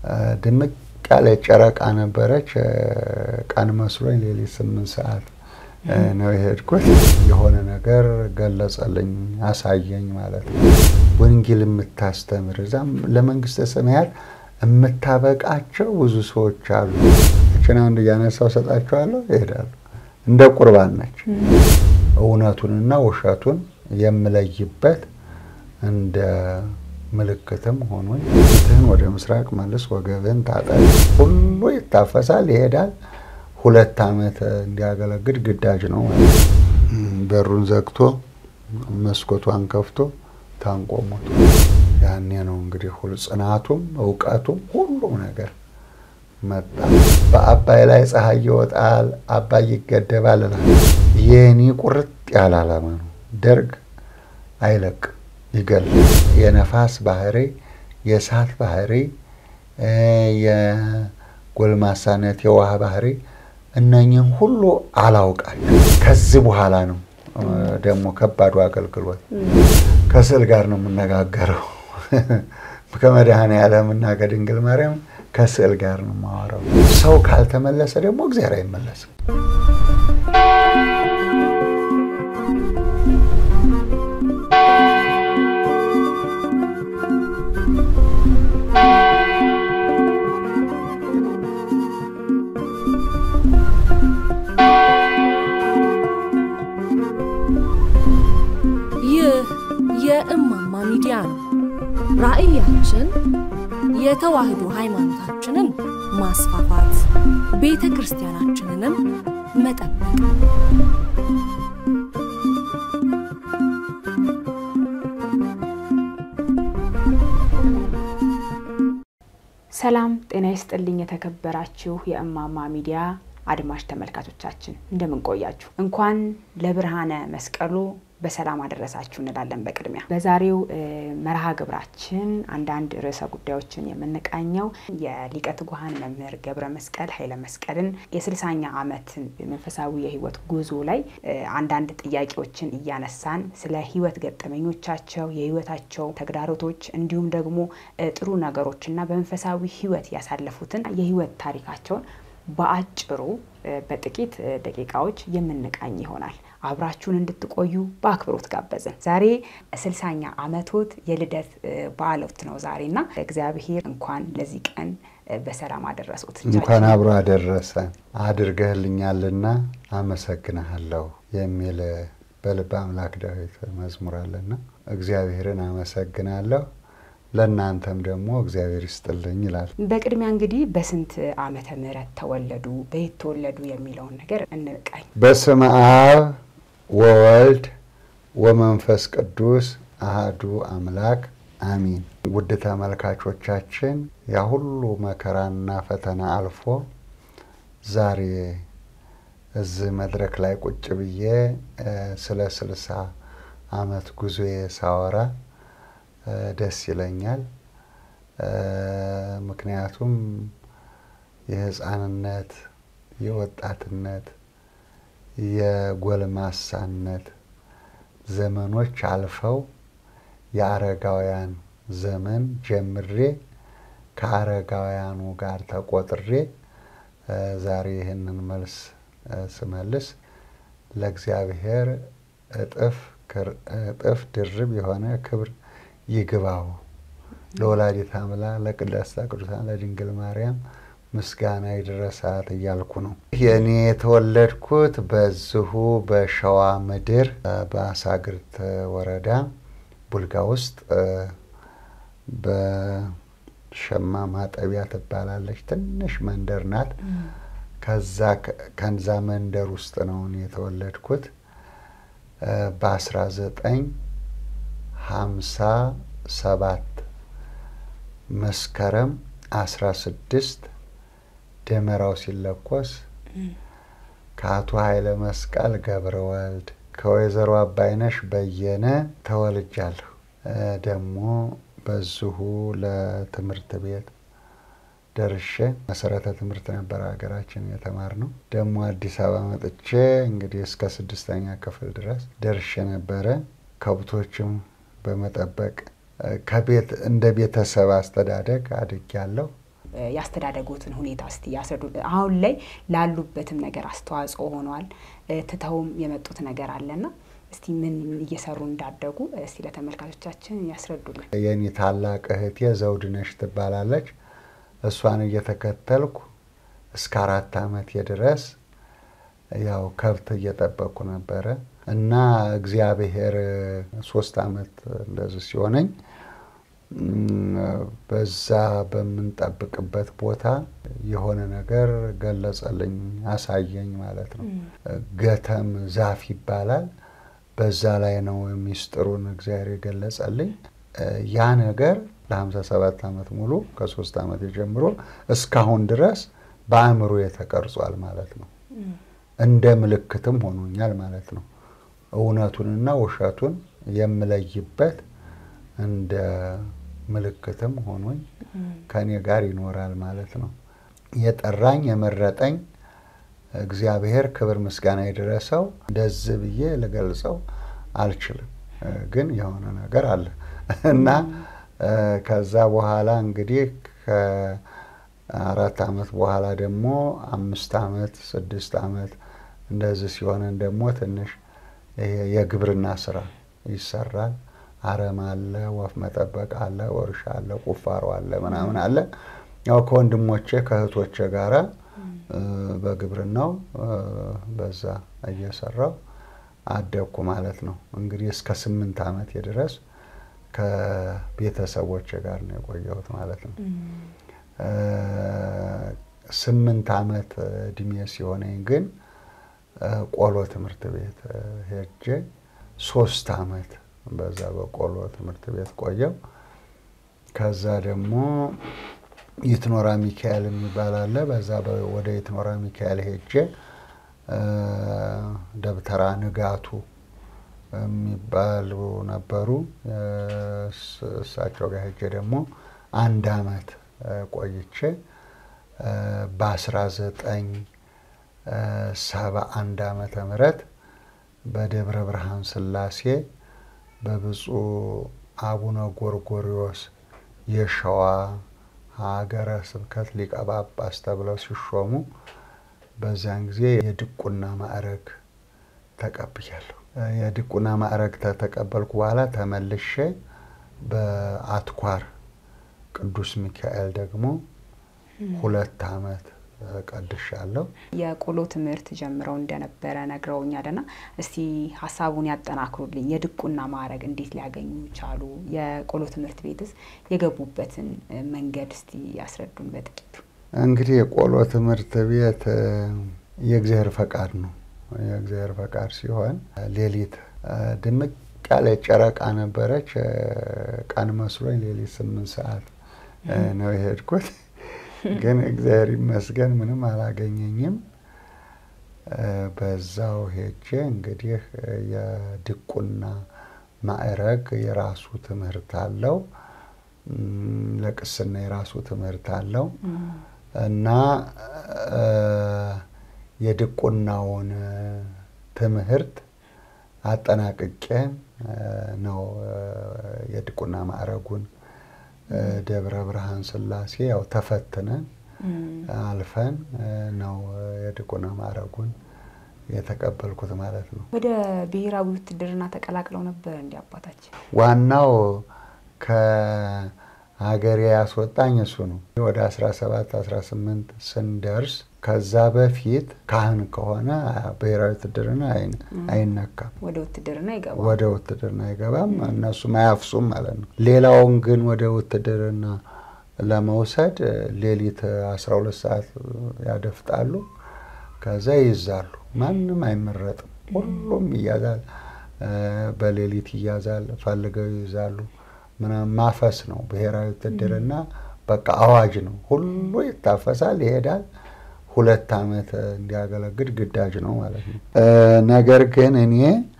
ድምቅ ያለ ጨረቃ ነበረች። ቀን መስሎኝ ሌሊት ስምንት ሰዓት ነው የሄድኩት። የሆነ ነገር ገለጸልኝ፣ አሳየኝ ማለት ነው። ወንጌል የምታስተምር እዛም ለመንግስተ ሰማያት የምታበቃቸው ብዙ ሰዎች አሉ። እችን አንድ እያነሳው ሰጣቸዋለሁ፣ ይሄዳሉ። እንደ ቁርባን ነች። እውነቱንና ውሸቱን የምለይበት እንደ ምልክትም ሆኖኝ ፊትህን ወደ ምስራቅ መልስ፣ ወገብህን ታጠቅ። ሁሉ ይታፈሳል፣ ይሄዳል። ሁለት ዓመት እንዲያገለግል ግዳጅ ነው ማለት ነው። በሩን ዘግቶ መስኮቷን ከፍቶ ታንቆ ሞቶ ያኔ ነው እንግዲህ ሁሉ ጽናቱም እውቀቱም ሁሉም ነገር መጣ። በአባይ ላይ ፀሐይ ይወጣል፣ አባይ ይገደባል እላለሁ። የኔ ቁርጥ ያለ ዓላማ ነው። ደርግ አይለቅ ይገላል። የነፋስ ባህሪ፣ የእሳት ባህሪ፣ የጎልማሳነት የውሃ ባህሪ እነኝህም ሁሉ አላውቃቸው። ከዚህ በኋላ ነው ደግሞ ከባዱ አገልግሎት ከስዕል ጋር ነው የምነጋገረው። ከመድኃኔ ዓለምና ከድንግል ማርያም ከስዕል ጋር ነው የማወራው። ሰው ካልተመለሰ ደግሞ እግዚአብሔር አይመለስም። ይህ የእማማ ሚዲያ ነው። ራዕያችን የተዋህዶ ሃይማኖታችንን ማስፋፋት፣ ቤተ ክርስቲያናችንንም መጠበቅ ሰላም ጤና ይስጥልኝ። የተከበራችሁ የእማማ ሚዲያ አድማጭ ተመልካቾቻችን እንደምን ቆያችሁ? እንኳን ለብርሃነ መስቀሉ በሰላም አደረሳችሁ እንላለን። በቅድሚያ በዛሬው መርሃ ግብራችን አንዳንድ ርዕሰ ጉዳዮችን የምንቃኘው የሊቀ ትጉሃን መምህር ገብረ መስቀል ኃይለ መስቀልን የስልሳኛ ዓመት መንፈሳዊ የህይወት ጉዞ ላይ አንዳንድ ጥያቄዎችን እያነሳን ስለ ህይወት ገጠመኞቻቸው፣ የህይወታቸው ተግዳሮቶች እንዲሁም ደግሞ ጥሩ ነገሮችና በመንፈሳዊ ህይወት ያሳለፉትን የህይወት ታሪካቸውን በአጭሩ በጥቂት ደቂቃዎች የምንቃኝ ይሆናል። አብራችሁን እንድትቆዩ በአክብሮት ጋበዝን። ዛሬ ስልሳኛ ዓመቶት የልደት በዓሎት ነው ዛሬና እግዚአብሔር እንኳን ለዚህ ቀን በሰላም አደረሱት። እንኳን አብሮ አደረሰን። አድርገህልኛልና አመሰግንሃለሁ የሚል በልበ አምላክ ዳዊት መዝሙር አለና እግዚአብሔርን አመሰግናለሁ ለእናንተም ደግሞ እግዚአብሔር ይስጥልኝ ይላል። በቅድሚያ እንግዲህ በስንት ዓመተ ምህረት ተወለዱ፣ በየት ተወለዱ የሚለውን ነገር እንቃኝ። በስመ አብ ወወልድ ወመንፈስ ቅዱስ አህዱ አምላክ አሚን። ውድ ተመልካቾቻችን ያ ሁሉ መከራና ፈተና አልፎ ዛሬ እዚህ መድረክ ላይ ቁጭ ብዬ ስለ ስልሳ ዓመት ጉዞዬ ሳወራ ደስ ይለኛል። ምክንያቱም የሕፃንነት፣ የወጣትነት፣ የጎልማሳነት ዘመኖች አልፈው የአረጋውያን ዘመን ጀምሬ ከአረጋውያኑ ጋር ተቆጥሬ ዛሬ ይህንን መልስ ስመልስ ለእግዚአብሔር እጥፍ እጥፍ ድርብ የሆነ ክብር ይግባው ለወላዲተ አምላክ ለቅድስተ ቅዱሳን ለድንግል ማርያም ምስጋና ይድረሳት እያልኩ ነው። የእኔ የተወለድኩት በዚሁ በሸዋ ምድር በአሳግርት ወረዳ ቡልጋ ውስጥ በሸማ ማጠቢያ ትባላለች ትንሽ መንደር ናት። ከዛ ከዛ መንደር ውስጥ ነው እኔ የተወለድኩት በአስራ ዘጠኝ ሀምሳ ሰባት መስከረም አስራ ስድስት ደመራው ሲለኮስ ከአቶ ኃይለ መስቀል ገብረ ወልድ ከወይዘሮ አባይነሽ በየነ ተወልጃለሁ። ደግሞ በዚሁ ለትምህርት ቤት ደርሼ መሰረተ ትምህርት ነበር ሀገራችን የተማርነው። ደግሞ አዲስ አበባ መጥቼ እንግዲህ እስከ ስድስተኛ ክፍል ድረስ ደርሼ ነበረ። ከብቶችም በመጠበቅ ከቤት እንደ ቤተሰብ አስተዳደግ አድጌያለሁ። ያስተዳደጎትን ሁኔታ እስቲ ያስረዱ። አሁን ላይ ላሉበትም ነገር አስተዋጽኦ ሆኗል። ትተውም የመጡት ነገር አለና እስቲ ምን እየሰሩ እንዳደጉ እስቲ ለተመልካቾቻችን ያስረዱልን። የኔ ታላቅ እህቴ ዘውድነሽ ትባላለች። እሷን እየተከተልኩ እስከ አራት ዓመቴ ድረስ ያው ከብት እየጠበቅኩ ነበረ እና እግዚአብሔር ሶስት ዓመት እንደዚህ ሲሆነኝ በዛ በምንጠብቅበት ቦታ የሆነ ነገር ገለጸልኝ፣ አሳየኝ ማለት ነው። ገተም ዛፍ ይባላል። በዛ ላይ ነው ሚስጥሩን እግዚአብሔር የገለጸልኝ። ያ ነገር ለሀምሳ ሰባት ዓመት ሙሉ ከሶስት ዓመት ጀምሮ እስካሁን ድረስ በአእምሮ ተቀርጿል ማለት ነው። እንደ ምልክትም ሆኖኛል ማለት ነው። እውነቱንና ውሸቱን የምለይበት እንደ ምልክትም ሆኖኝ ከኔ ጋር ይኖራል ማለት ነው። የጠራኝ የመረጠኝ እግዚአብሔር ክብር ምስጋና የደረሰው እንደዚህ ብዬ ልገልጸው አልችልም፣ ግን የሆነ ነገር አለ እና ከዛ በኋላ እንግዲህ ከአራት ዓመት በኋላ ደግሞ አምስት ዓመት ስድስት ዓመት እንደዚህ ሲሆነን ደግሞ ትንሽ የግብርና ስራ ይሰራል። አረም አለ፣ ወፍ መጠበቅ አለ፣ እርሻ አለ፣ ቁፋሮ አለ፣ ምናምን አለ። ያው ከወንድሞቼ ከእህቶቼ ጋራ በግብርናው በዛ እየሰራው አደግኩ ማለት ነው። እንግዲህ እስከ ስምንት ዓመት ድረስ ከቤተሰቦቼ ጋር ነው የቆየሁት ማለት ነው። ስምንት ዓመት እድሜ ሲሆነኝ ግን ቆሎ ትምህርት ቤት ሄጄ ሶስት ዓመት በዛ በቆሎ ትምህርት ቤት ቆየው። ከዛ ደግሞ ይትኖራ ሚካኤል የሚባል አለ። በዛ ወደ ይትኖራ ሚካኤል ሄጄ ደብተራ ንጋቱ የሚባሉ ነበሩ። እሳቸው ጋር ሄጄ ደግሞ አንድ አመት ቆይቼ በአስራ ዘጠኝ ሰባ አንድ ዓመተ ምህረት በደብረ ብርሃን ስላሴ በብፁዕ አቡነ ጎርጎሪዎስ የሸዋ ሀገረ ስብከት ሊቀ ጳጳስ ተብለው ሲሾሙ በዚያን ጊዜ የድቁና ማዕረግ ተቀብያለሁ። የድቁና ማዕረግ ተተቀበልኩ በኋላ ተመልሼ በአትኳር ቅዱስ ሚካኤል ደግሞ ሁለት ዓመት ቀድሻለሁ። የቆሎ ትምህርት ጀምረው እንደነበረ ነግረውኛልና እስቲ ሀሳቡን ያጠናክሩልኝ። የድቁና ማዕረግ እንዴት ሊያገኙ ቻሉ? የቆሎ ትምህርት ቤትስ የገቡበትን መንገድ እስቲ ያስረዱን በጥቂቱ። እንግዲህ የቆሎ ትምህርት ቤት የእግዚአብሔር ፈቃድ ነው። የእግዚአብሔር ፈቃድ ሲሆን ሌሊት ድምቅ ያለ ጨረቃ ነበረች። ቀን መስሎኝ ሌሊት ስምንት ሰዓት ነው የሄድኩት። ግን እግዚአብሔር ይመስገን ምንም አላገኘኝም። በዛው ሄጄ እንግዲህ የድቁና ማዕረግ የራሱ ትምህርት አለው፣ ለቅስና የራሱ ትምህርት አለው እና የድቁናውን ትምህርት አጠናቅቄ ነው የድቁና ማዕረጉን ደብረ ብርሃን ስላሴ ያው ተፈትነን አልፈን ነው የድቁና ማዕረጉን የተቀበልኩት ማለት ነው። ወደ ብሔራዊ ውትድርና ተቀላቅለው ነበር እንዲ አባታችን? ዋናው ከሀገሬ ያስወጣኝ እሱ ነው። ወደ 17 18 ስንደርስ ከዛ በፊት ካህን ከሆነ ብሔራዊ ውትድርና አይነካም። ወደ ውትድርና ይገባል። ወደ ውትድርና አይገባም። እነሱም አያፍሱም ማለት ነው። ሌላውን ግን ወደ ውትድርና ለመውሰድ ሌሊት 12 ሰዓት ያደፍጣሉ። ከዛ ይይዛሉ። ማንም አይመረጥም። ሁሉም ይያዛል። በሌሊት ይያዛል። ፈልገው ይይዛሉ። ምናምን ማፈስ ነው ብሔራዊ ውትድርና። በቃ አዋጅ ነው። ሁሉ ይታፈሳል፣ ይሄዳል። ሁለት ዓመት እንዲያገለግል ግዳጅ ነው ማለት ነው። ነገር ግን እኔ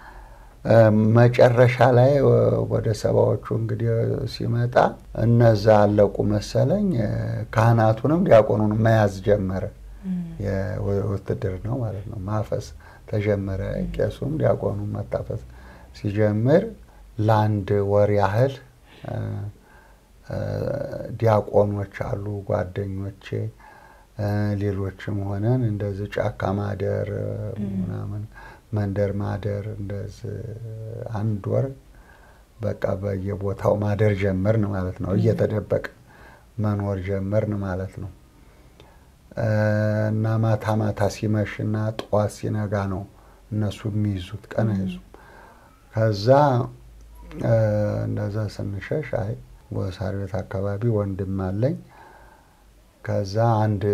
መጨረሻ ላይ ወደ ሰባዎቹ እንግዲህ ሲመጣ እነዛ አለቁ መሰለኝ። ካህናቱንም ዲያቆኑንም መያዝ ጀመረ። ውትድር ነው ማለት ነው። ማፈስ ተጀመረ። ቄሱም ዲያቆኑም መታፈስ ሲጀምር ለአንድ ወር ያህል ዲያቆኖች አሉ ጓደኞቼ፣ ሌሎችም ሆነን እንደዚህ ጫካ ማደር ምናምን መንደር ማደር እንደዚህ አንድ ወር በቃ በየቦታው ማደር ጀመርን ማለት ነው። እየተደበቅ መኖር ጀመርን ማለት ነው። እና ማታ ማታ ሲመሽና ጠዋት ሲነጋ ነው እነሱ የሚይዙት፣ ቀን አይዙም። ከዛ እንደዛ ስንሸሽ አይ ወሳር ቤት አካባቢ ወንድም አለኝ። ከዛ አንድ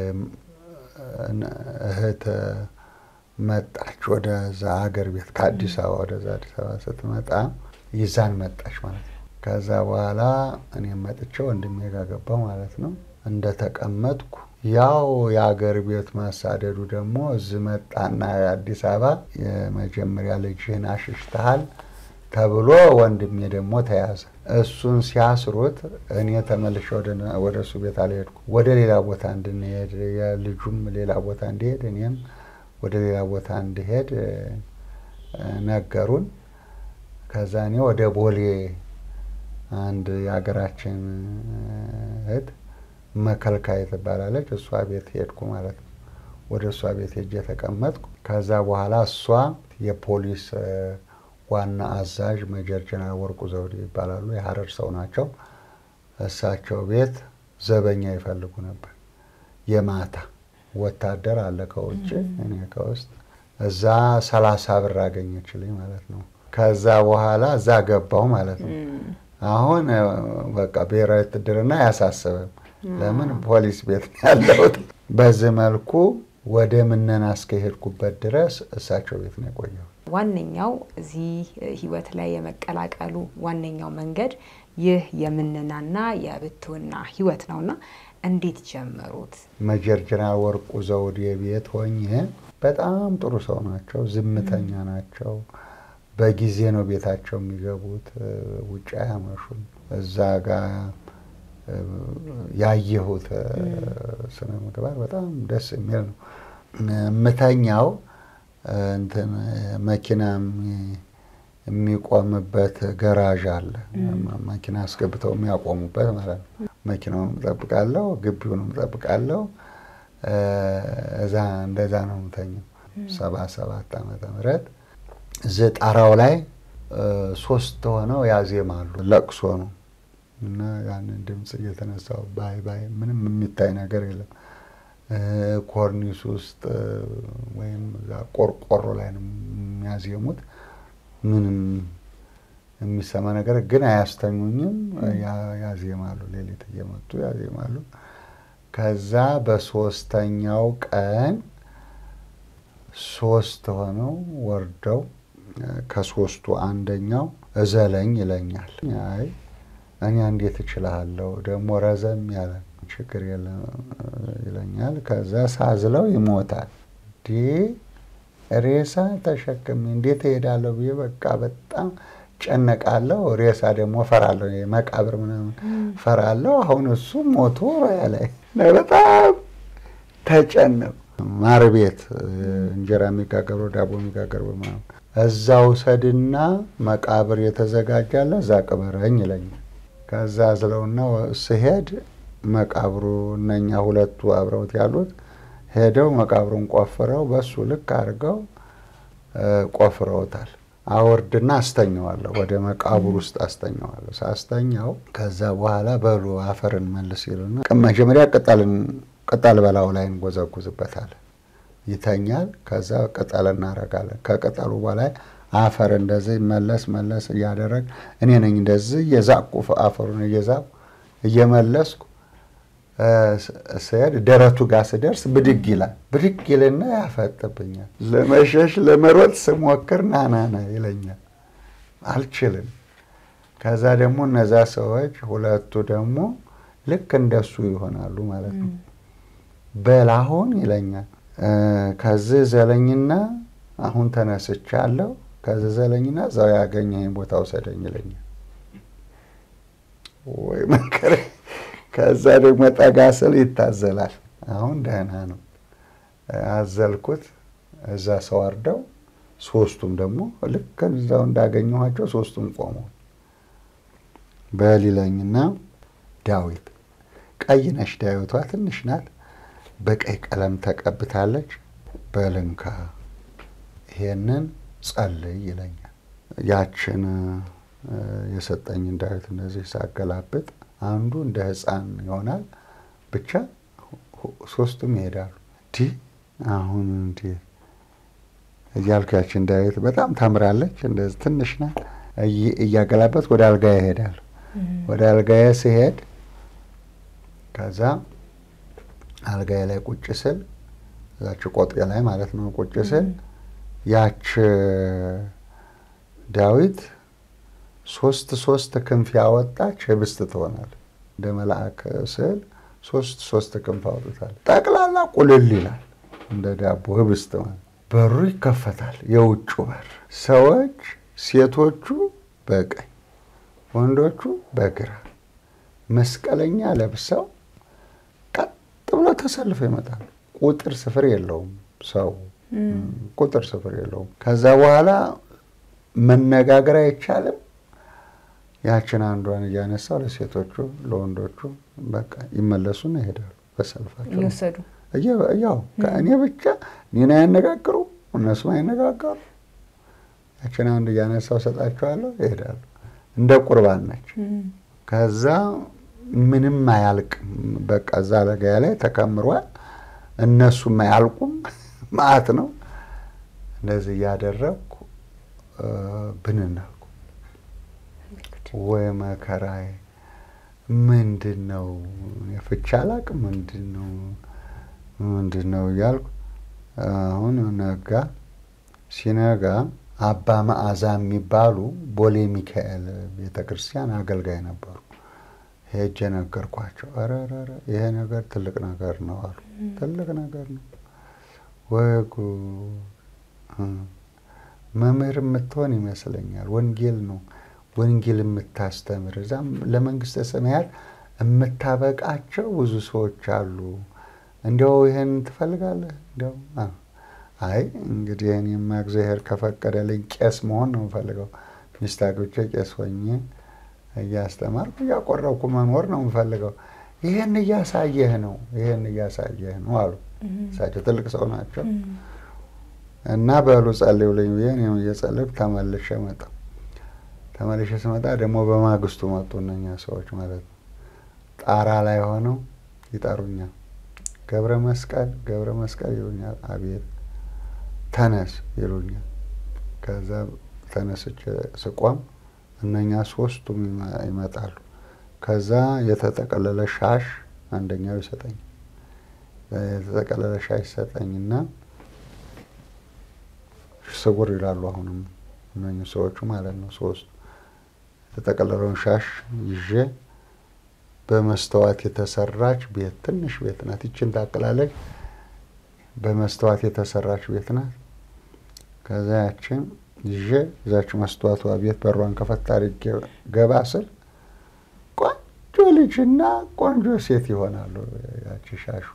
እህት መጣች ወደዛ ሀገር ቤት ከአዲስ አበባ ወደዛ አዲስ አበባ ስትመጣ ይዛን መጣች ማለት ነው። ከዛ በኋላ እኔም መጥቼ ወንድሜ ጋር ገባሁ ማለት ነው። እንደተቀመጥኩ ያው የሀገር ቤት ማሳደዱ ደግሞ እዚህ መጣና የአዲስ አበባ የመጀመሪያ ልጅህን አሽሽተሃል ተብሎ ወንድሜ ደግሞ ተያዘ። እሱን ሲያስሩት እኔ ተመልሼ ወደ እሱ ቤት አልሄድኩ። ወደ ሌላ ቦታ እንድንሄድ የልጁም ሌላ ቦታ እንዲሄድ እኔም ወደ ሌላ ቦታ እንድሄድ ነገሩን። ከዛ እኔ ወደ ቦሌ አንድ የሀገራችን እህት መከልካይ ትባላለች፣ እሷ ቤት ሄድኩ ማለት ነው። ወደ እሷ ቤት ሄጄ ተቀመጥኩ። ከዛ በኋላ እሷ የፖሊስ ዋና አዛዥ ሜጀር ጀነራል ወርቁ ዘውዴ ይባላሉ። የሀረር ሰው ናቸው። እሳቸው ቤት ዘበኛ ይፈልጉ ነበር። የማታ ወታደር አለ ከውጭ እኔ ከውስጥ እዛ ሰላሳ ብር አገኘችልኝ ማለት ነው። ከዛ በኋላ እዛ ገባው ማለት ነው። አሁን በቃ ብሔራዊ ውትድርና አያሳስብም። ለምን ፖሊስ ቤት ነው ያለሁት። በዚህ መልኩ ወደ ምነና እስከሄድኩበት ድረስ እሳቸው ቤት ነው የቆየው። ዋነኛው እዚህ ህይወት ላይ የመቀላቀሉ ዋነኛው መንገድ ይህ የምነናና የብትውና ህይወት ነውና እንዴት ጀመሩት? ሜጀር ጀነራል ወርቁ ዘውዴ ቤት ሆኜ በጣም ጥሩ ሰው ናቸው። ዝምተኛ ናቸው። በጊዜ ነው ቤታቸው የሚገቡት። ውጭ አያመሹም። እዛ ጋር ያየሁት ስነ ምግባር በጣም ደስ የሚል ነው። የምተኛው እንትን መኪና የሚቆምበት ገራዥ አለ። መኪና አስገብተው የሚያቆሙበት ማለት ነው። መኪናውን እጠብቃለሁ፣ ግቢውንም እጠብቃለሁ። እዛ እንደዛ ነው የምተኛው። ሰባ ሰባት ዓመተ ምህረት እዚህ ጣራው ላይ ሶስት ሆነው ያዜማሉ። ለቅሶ ነው እና ያንን ድምፅ እየተነሳው ባይ ባይ ምንም የሚታይ ነገር የለም። ኮርኒስ ውስጥ ወይም ቆርቆሮ ላይ ነው የሚያዜሙት። ምንም የሚሰማ ነገር ግን አያስተኙኝም። ያዜማሉ፣ ሌሊት እየመጡ ያዜማሉ። ከዛ በሶስተኛው ቀን ሶስት ሆነው ወርደው ከሶስቱ አንደኛው እዘለኝ ይለኛል። አይ እኔ እንዴት እችላለሁ ደግሞ ረዘም ያለ ችግር የለም ይለኛል። ከዛ ሳዝለው ይሞታል። ዲ ሬሳ ተሸክሜ እንዴት እሄዳለሁ ብዬ በቃ በጣም ጨነቃለሁ። ሬሳ ደግሞ ፈራለሁ፣ መቃብር ምናምን ፈራለሁ። አሁን እሱ ሞቶ ራያ ላይ በጣም ተጨነቁ። ማር ቤት እንጀራ የሚጋገረው ዳቦ የሚጋገረው ምናምን እዛ ውሰድና መቃብር የተዘጋጃለ እዛ ቅበረኝ ይለኛል። ከዛ ዝለውና ስሄድ መቃብሩ እነኛ ሁለቱ አብረውት ያሉት ሄደው መቃብሩን ቆፍረው በሱ ልክ አድርገው ቆፍረውታል። አወርድና አስተኘዋለሁ፣ ወደ መቃብር ውስጥ አስተኘዋለሁ። ሳስተኛው ከዛ በኋላ በሉ አፈርን መልስ ይሉና መጀመሪያ ቅጠል በላዩ ላይ እንጎዘጉዝበታለን። ይተኛል። ከዛ ቅጠል እናረጋለን። ከቅጠሉ በላይ አፈር እንደዚህ መለስ መለስ እያደረግ እኔ ነኝ እንደዚህ እየዛቁ አፈሩን እየዛቁ እየመለስኩ ስሄድ ደረቱ ጋር ስደርስ ብድግ ይላል። ብድግ ይልና ያፈጥብኛል። ለመሸሽ ለመሮጥ ስሞክር ናናና ይለኛል። አልችልም። ከዛ ደግሞ እነዛ ሰዎች ሁለቱ ደግሞ ልክ እንደሱ ይሆናሉ ማለት ነው። በላሁን ይለኛል። ከዚህ ዘለኝና አሁን ተነስቻለሁ። ከዚህ ዘለኝና እዛው ያገኘኝ ቦታ ውሰደኝ ይለኛል። ወይ መከረ ከዛ ደግሞ ጠጋ ስል ይታዘላል። አሁን ደህና ነው። አዘልኩት። እዛ ሰው አርደው ሶስቱም ደግሞ ልክ እዛው እንዳገኘኋቸው ሶስቱም ቆመው በሊለኝና ዳዊት ቀይ ነች ዳዊቷ ትንሽ ናት። በቀይ ቀለም ተቀብታለች። በልንካ ይሄንን ጸልይ ይለኛል። ያችን የሰጠኝን ዳዊት እንደዚህ ሳገላብጥ አንዱ እንደ ሕፃን ይሆናል። ብቻ ሶስቱም ይሄዳሉ። እንዲህ አሁን እንዲህ እያልኩ ያችን ዳዊት በጣም ታምራለች። እንደዚህ ትንሽ ናት። እያገላበት ወደ አልጋዬ እሄዳለሁ። ወደ አልጋዬ ስሄድ ከዛ አልጋዬ ላይ ቁጭ ስል እዛች ቆጤ ላይ ማለት ነው ቁጭ ስል ያች ዳዊት ሶስት ሶስት ክንፍ ያወጣች ህብስት ትሆናል። እንደ መልአክ ስዕል ሶስት ሶስት ክንፍ አውጥታል። ጠቅላላ ቁልል ይላል እንደ ዳቦ ህብስት ማለት። በሩ ይከፈታል፣ የውጩ በር። ሰዎች ሴቶቹ በቀኝ ወንዶቹ በግራ መስቀለኛ ለብሰው ቀጥ ብሎ ተሰልፈው ይመጣሉ። ቁጥር ስፍር የለውም ሰው ቁጥር ስፍር የለውም። ከዛ በኋላ መነጋገር አይቻልም። ያችን አንዷን እያነሳው ለሴቶቹ ለወንዶቹ በቃ ይመለሱና ይሄዳሉ በሰልፋቸው እየወሰዱ ያው ከእኔ ብቻ እኔን አይነጋገሩ እነሱም አይነጋገሩ። ያችን አንዱ እያነሳው ሰጣቸዋለሁ ይሄዳሉ። እንደ ቁርባን ነች። ከዛ ምንም አያልቅም። በቃ እዛ አልጋዬ ላይ ተከምሯል። እነሱም አያልቁም። ማአት ነው። እንደዚህ እያደረግኩ ብንን አልኩ። ወይ መከራዬ! ምንድን ነው ፍቻ አላቅም። ምንድን ነው ምንድን ነው እያልኩ አሁን ነጋ። ሲነጋ አባ መዓዛ የሚባሉ ቦሌ ሚካኤል ቤተ ክርስቲያን አገልጋይ ነበሩ። ሄጄ ነገርኳቸው። ኧረ ኧረ ይሄ ነገር ትልቅ ነገር ነው አሉ። ትልቅ ነገር ነው ወይ ጉድ! መምህር የምትሆን ይመስለኛል። ወንጌል ነው ወንጌል የምታስተምር እዛም ለመንግስተ ሰማያት የምታበቃቸው ብዙ ሰዎች አሉ። እንዲያው ይሄን ትፈልጋለህ? እንዲያው አይ እንግዲህ እኔማ እግዚአብሔር ከፈቀደልኝ ቄስ መሆን ነው የምፈልገው። ሚስት አግብቼ ቄስ ሆኜ እያስተማርኩ እያቆረብኩ መኖር ነው የምፈልገው። ይህን እያሳየህ ነው ይህን እያሳየህ ነው አሉ። እሳቸው ትልቅ ሰው ናቸው እና በሉ ጸልዩልኝ ብዬ እኔም እየጸለይኩ ተመልሼ መጣሁ። ተመልሼ ስመጣ ደግሞ በማግስቱ መጡ እነኛ ሰዎች ማለት ነው። ጣራ ላይ ሆነው ይጠሩኛል። ገብረ መስቀል ገብረ መስቀል ይሉኛል። አቤት ተነስ ይሉኛል። ከዛ ተነስቼ ስቆም እነኛ ሶስቱም ይመጣሉ። ከዛ የተጠቀለለ ሻሽ አንደኛው ይሰጠኝ የተጠቀለለ ሻሽ ይሰጠኝና ስጉር ይላሉ። አሁንም እነኚህ ሰዎቹ ማለት ነው ሶስቱ የተጠቀለለውን ሻሽ ይዤ በመስተዋት የተሰራች ቤት ትንሽ ቤት ናት። ይችን ታቅላለች። በመስተዋት የተሰራች ቤት ናት። ከዛ ያችን ይዤ እዛች መስተዋቷ ቤት በሯን ከፈት አድርጌ ገባ ስል ቆንጆ ልጅና ቆንጆ ሴት ይሆናሉ። ያቺ ሻሹ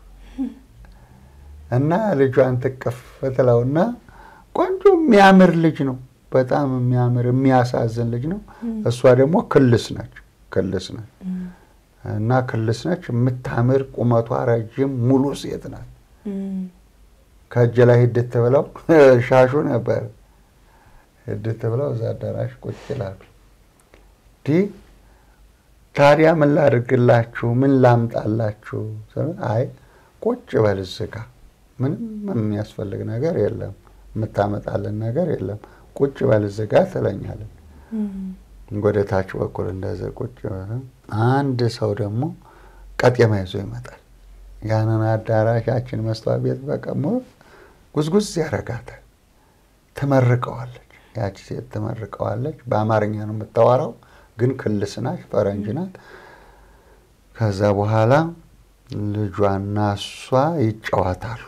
እና ልጇን ትቅፍ ትለውና ቆንጆ የሚያምር ልጅ ነው። በጣም የሚያምር የሚያሳዝን ልጅ ነው። እሷ ደግሞ ክልስ ነች ክልስ ነች እና ክልስ ነች። የምታምር ቁመቷ ረጅም ሙሉ ሴት ናት። ከእጅ ላይ ሂድት ብለው ሻሹ ነበር ሂድት ብለው እዛ አዳራሽ ቁጭ ይላሉ። ዲ ታዲያ ምን ላድርግላችሁ? ምን ላምጣላችሁ? አይ ቁጭ በል እዚህ ጋ ምንም የሚያስፈልግ ነገር የለም፣ የምታመጣልን ነገር የለም። ቁጭ በል እዚህ ጋ ትለኛለን። ወደ ታች በኩል እንደዚህ ቁጭ አንድ ሰው ደግሞ ቀጤማ ይዞ ይመጣል። ያንን አዳራሻችን መስተዋት ቤት በቀሞ ጉዝጉዝ ያረጋታል። ትመርቀዋለች። ያቺ ሴት ትመርቀዋለች። በአማርኛ ነው የምታወራው፣ ግን ክልስ ናት፣ ፈረንጅ ናት። ከዛ በኋላ ልጇና እሷ ይጫወታሉ።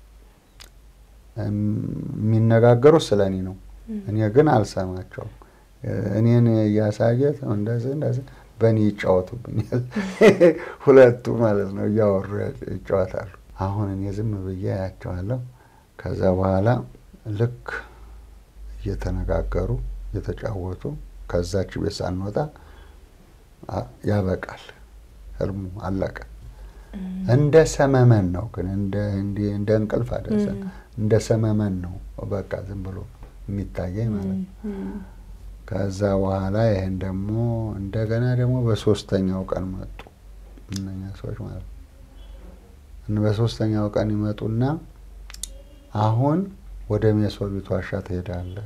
የሚነጋገሩ ስለ እኔ ነው። እኔ ግን አልሰማቸውም። እኔን እያሳየ እንደዚህ እንደዚህ በእኔ ይጫወቱብኛል። ሁለቱ ማለት ነው እያወሩ ይጫወታሉ። አሁን እኔ ዝም ብዬ ያቸዋለሁ። ከዛ በኋላ ልክ እየተነጋገሩ እየተጫወቱ ከዛች ቤት ሳንወጣ ያበቃል። ህልሙ አለቀ። እንደ ሰመመን ነው ግን እንደ እንቅልፍ አደሰ እንደ ሰመመን ነው በቃ ዝም ብሎ የሚታየኝ ማለት ነው። ከዛ በኋላ ይህን ደግሞ እንደገና ደግሞ በሶስተኛው ቀን መጡ እነኛ ሰዎች ማለት ነው። በሶስተኛው ቀን ይመጡና አሁን ወደ ሜሶቢት ዋሻ ትሄዳለህ።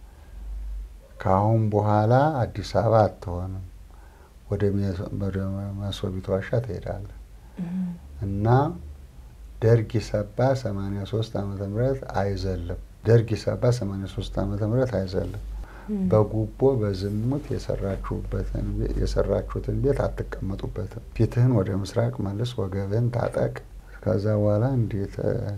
ከአሁን በኋላ አዲስ አበባ አትሆንም፣ ወደ ሜሶቢት ዋሻ ትሄዳለህ እና ደርግ ኢሰባ 83 ዓመተ ምህረት አይዘልም። ደርግ ኢሰባ 83 ዓመተ ምህረት አይዘልም። በጉቦ በዝሙት የሰራችሁትን ቤት አትቀመጡበትም። ፊትህን ወደ ምስራቅ መልስ፣ ወገብህን ታጠቅ። ከዛ በኋላ እንዴት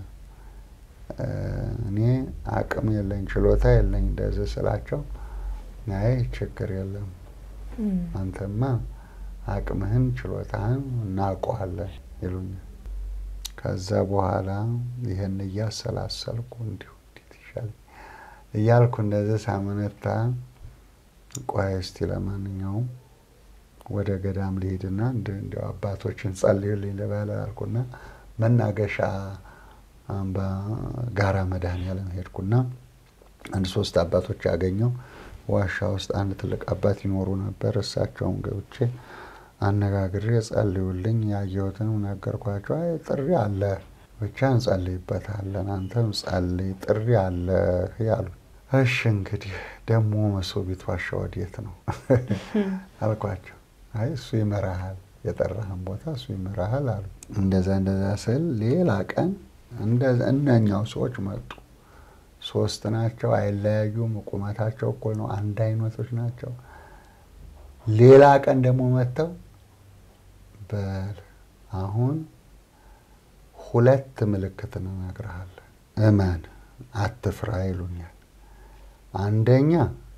እኔ አቅም የለኝ ችሎታ የለኝ እንደዚህ ስላቸው፣ አይ ችግር የለም አንተማ አቅምህን ችሎታህን እናውቀዋለን ይሉኛል። ከዛ በኋላ ይህን እያሰላሰልኩ እንዲሁ እንዴት ይሻል እያልኩ እንደዚህ ሳመነታ፣ ቆይ እስቲ ለማንኛውም ወደ ገዳም ልሂድና እንዲያው አባቶችን ጸልዩልኝ ልበል አልኩና መናገሻ አምባ ጋራ መድኃኔዓለም ሄድኩና አንድ ሶስት አባቶች ያገኘው ዋሻ ውስጥ አንድ ትልቅ አባት ይኖሩ ነበር። እሳቸውን ገብቼ አነጋግሬ ጸልዩልኝ፣ ያየሁትንም ነገርኳቸው። አይ ጥሪ አለ ብቻ እንጸልይበታለን፣ አንተም ጸልይ፣ ጥሪ አለ ያሉ። እሺ እንግዲህ ደግሞ መሶቢት ዋሻ ወዴት ነው አልኳቸው። አይ እሱ ይመራሃል፣ የጠራህን ቦታ እሱ ይመራሃል አሉ። እንደዛ እንደዛ ስል ሌላ ቀን እነኛው ሰዎች መጡ። ሶስት ናቸው፣ አይለያዩም። ቁመታቸው እኩል ነው፣ አንድ አይነቶች ናቸው። ሌላ ቀን ደግሞ መጥተው በል አሁን ሁለት ምልክት እንነግርሃለን፣ እመን አትፍራ ይሉኛል። አንደኛ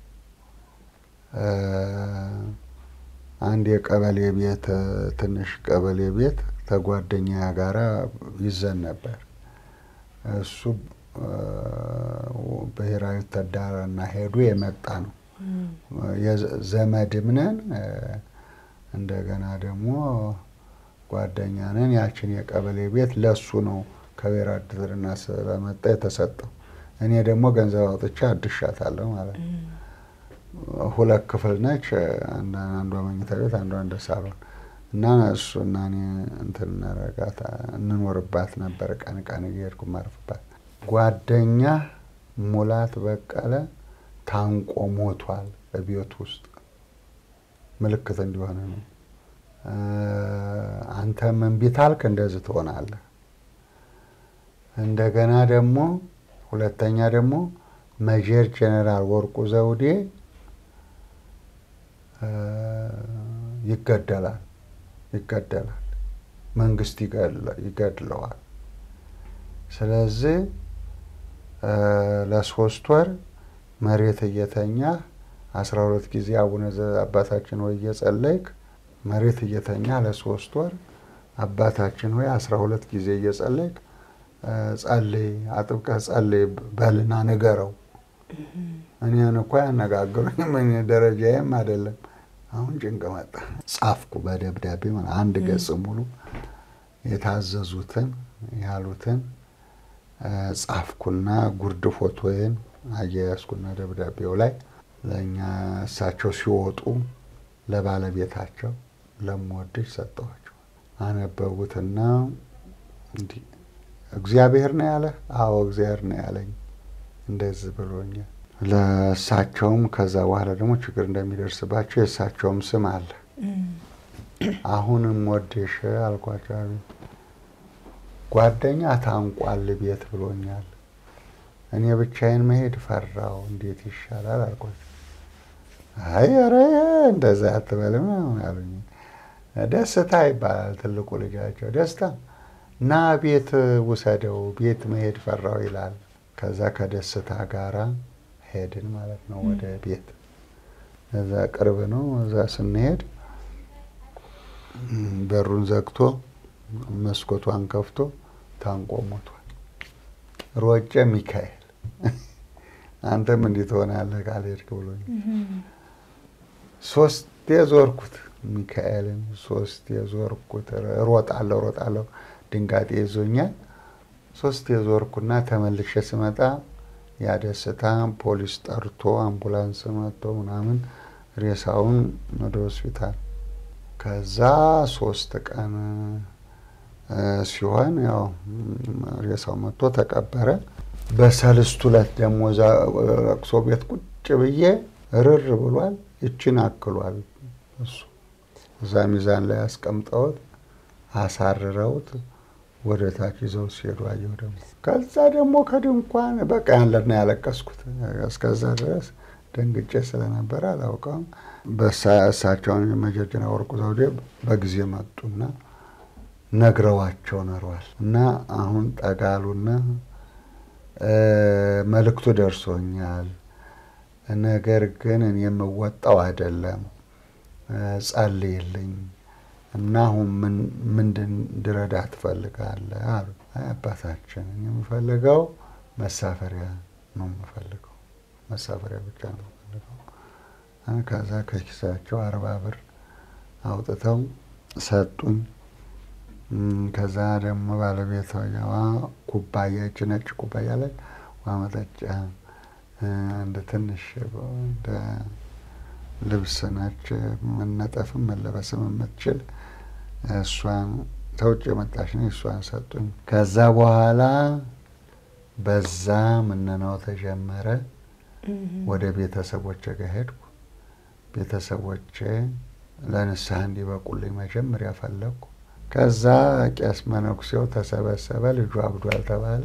አንድ የቀበሌ ቤት ትንሽ ቀበሌ ቤት ተጓደኛ ጋራ ይዘን ነበር። እሱ ብሔራዊ ተዳራና ሄዱ የመጣ ነው። ዘመድም ነን፣ እንደገና ደግሞ ጓደኛ ነን። ያችን የቀበሌ ቤት ለሱ ነው ከብሔራዊ ውትድርና ስለመጣ የተሰጠው። እኔ ደግሞ ገንዘብ አውጥቼ አድሻታለሁ ማለት ነው። ሁለት ክፍል ነች። አንዷ መኝታ ቤት፣ አንዷ እንደ ሳሎን እና እሱ እና እኔ እንትን እናረጋት እንኖርባት ነበር። ቀን ቀን እየሄድኩ ማርፍባት። ጓደኛ ሙላት በቀለ ታንቆ ሞቷል በቤት ውስጥ ምልክት እንዲሆነ ነው። አንተም እምቢ ታልክ እንደዚህ ትሆናለህ። እንደገና ደግሞ ሁለተኛ ደግሞ መጀር ጄኔራል ወርቁ ዘውዴ ይገደላል ይገደላል፣ መንግስት ይገድለዋል። ስለዚህ ለሶስት ወር መሬት እየተኛ አስራ ሁለት ጊዜ አቡነ አባታችን ሆይ እየጸለይክ መሬት እየተኛ ለሶስት ወር አባታችን ሆይ አስራ ሁለት ጊዜ እየጸለይክ ጸልይ፣ አጥብቀህ ጸልይ በልና ንገረው። እኔን እኮ ያነጋግሩኝም እኔ ደረጃዬም አይደለም። አሁን ጭንቅ መጣ። ጻፍኩ በደብዳቤ አንድ ገጽ ሙሉ የታዘዙትን ያሉትን ጻፍኩና ጉርድ ፎቶዬን አያያዝኩና ደብዳቤው ላይ ለእኛ እሳቸው ሲወጡ ለባለቤታቸው ለምወድሽ ሰጠኋቸው። አነበቡትና እንዲህ እግዚአብሔር ነው ያለ? አዎ እግዚአብሔር ነው ያለኝ እንደዚህ ብሎኛል። ለእሳቸውም ከዛ በኋላ ደግሞ ችግር እንደሚደርስባቸው የእሳቸውም ስም አለ። አሁንም ወደሽ አልኳቸው። ጓደኛ ታንቋል ቤት ብሎኛል። እኔ ብቻዬን መሄድ ፈራው። እንዴት ይሻላል አልኳቸው። አይ ኧረ እንደዛ አትበልም አሉኝ። ደስታ ይባላል ትልቁ ልጃቸው ደስታ እና ቤት ውሰደው ቤት መሄድ ፈራው ይላል። ከዛ ከደስታ ጋራ ሄድን ማለት ነው ወደ ቤት። እዛ ቅርብ ነው። እዛ ስንሄድ በሩን ዘግቶ መስኮቷን ከፍቶ ታንቆ ሞቷል። ሮጬ ሚካኤል አንተም እንዲህ ትሆናለህ ካልሄድክ ብሎኝ ሶስቴ ዞርኩት። ሚካኤልን ሶስት የዞርኩት ሮጣለሁ ሮጣለሁ ድንጋጤ ይዞኛል። ሶስት የዞርኩና ተመልሼ ስመጣ ያ ደስታ ፖሊስ ጠርቶ አምቡላንስ መጥቶ ምናምን ሬሳውን ወደ ሆስፒታል ከዛ ሶስት ቀን ሲሆን ያው ሬሳው መጥቶ ተቀበረ። በሰልስቱ ዕለት ደግሞ እዛ ለቅሶ ቤት ቁጭ ብዬ ርር ብሏል። ይችን አክሏል እሱ እዛ ሚዛን ላይ አስቀምጠውት አሳርረውት ወደ ታች ይዘው ሲሄዱ አየሁ። ደግሞ ከዛ ደግሞ ከድንኳን በቃ ያለን ያለቀስኩት እስከዛ ድረስ ደንግጬ ስለነበረ አላውቀውም። በእሳቸውን የመጀጀና ወርቁ ዘውዴ በጊዜ መጡና ነግረዋቸው ነሯል እና አሁን ጠጋሉና መልእክቱ ደርሶኛል፣ ነገር ግን እኔ የምወጣው አይደለም፣ ጸልይልኝ እና አሁን ምንድን እንድረዳ ትፈልጋለህ አሉ። አባታችን እኔ የምፈልገው መሳፈሪያ ነው የምፈልገው መሳፈሪያ ብቻ ነው የምፈልገው። ከዛ ከኪሳቸው አርባ ብር አውጥተው ሰጡኝ። ከዛ ደግሞ ባለቤቷዋ ኩባያ እች ነጭ ኩባያ ላይ ውሃ መጠጫ እንደ ትንሽ እንደ ልብስ ነች መነጠፍም መለበስም የምትችል እሷን ተውጭ የመጣች ነው። እሷን ሰጡኝ። ከዛ በኋላ በዛ ምነናው ተጀመረ። ወደ ቤተሰቦቼ ጋር ሄድኩ። ቤተሰቦቼ ለንስሐ እንዲበቁልኝ መጀመሪያ ፈለግኩ። ከዛ ቄስ መነኩሴው ተሰበሰበ። ልጁ አብዷል ተባለ።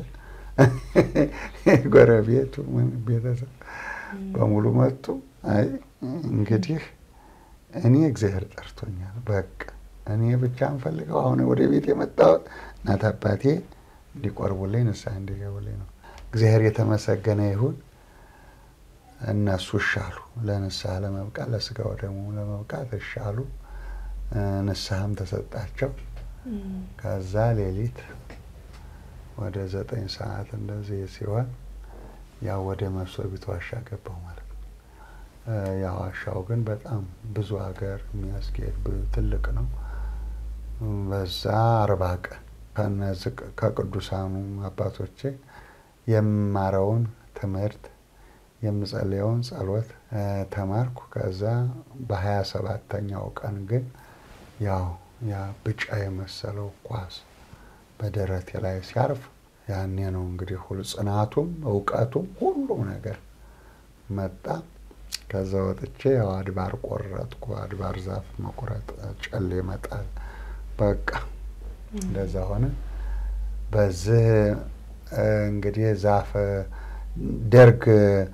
ጎረቤቱ ቤተሰብ በሙሉ መጡ። አይ እንግዲህ እኔ እግዚአብሔር ጠርቶኛል። በቃ እኔ ብቻ እንፈልገው አሁን ወደ ቤት የመጣሁት እናት አባቴ እንዲቆርቡልኝ ንስሐ እንዲገቡልኝ ነው። እግዚአብሔር የተመሰገነ ይሁን። እነሱ እሻሉ፣ ለንስሐ ለመብቃት ለስጋ ወደሙ ለመብቃት እሻሉ። ንስሐም ተሰጣቸው። ከዛ ሌሊት ወደ ዘጠኝ ሰዓት እንደዚህ ሲሆን ያው ወደ መሶቢት ዋሻ ገባሁ ማለት ነው። ያ ዋሻው ግን በጣም ብዙ ሀገር የሚያስጌድ ትልቅ ነው። በዛ አርባ ቀን ከነዚህ ከቅዱሳኑ አባቶቼ የምማረውን ትምህርት የምጸልየውን ጸሎት ተማርኩ። ከዛ በሀያ ሰባተኛው ቀን ግን ያው ያ ብጫ የመሰለው ኳስ በደረቴ ላይ ሲያርፍ ያኔ ነው እንግዲህ ሁሉ ጽናቱም እውቀቱም ሁሉም ነገር መጣ። ከዛ ወጥቼ ያው አድባር ቆረጥኩ። አድባር ዛፍ መቁረጥ፣ ጨሌ መጣል፣ በቃ እንደዛ ሆነ። በዚህ እንግዲህ ዛፍ ደርግ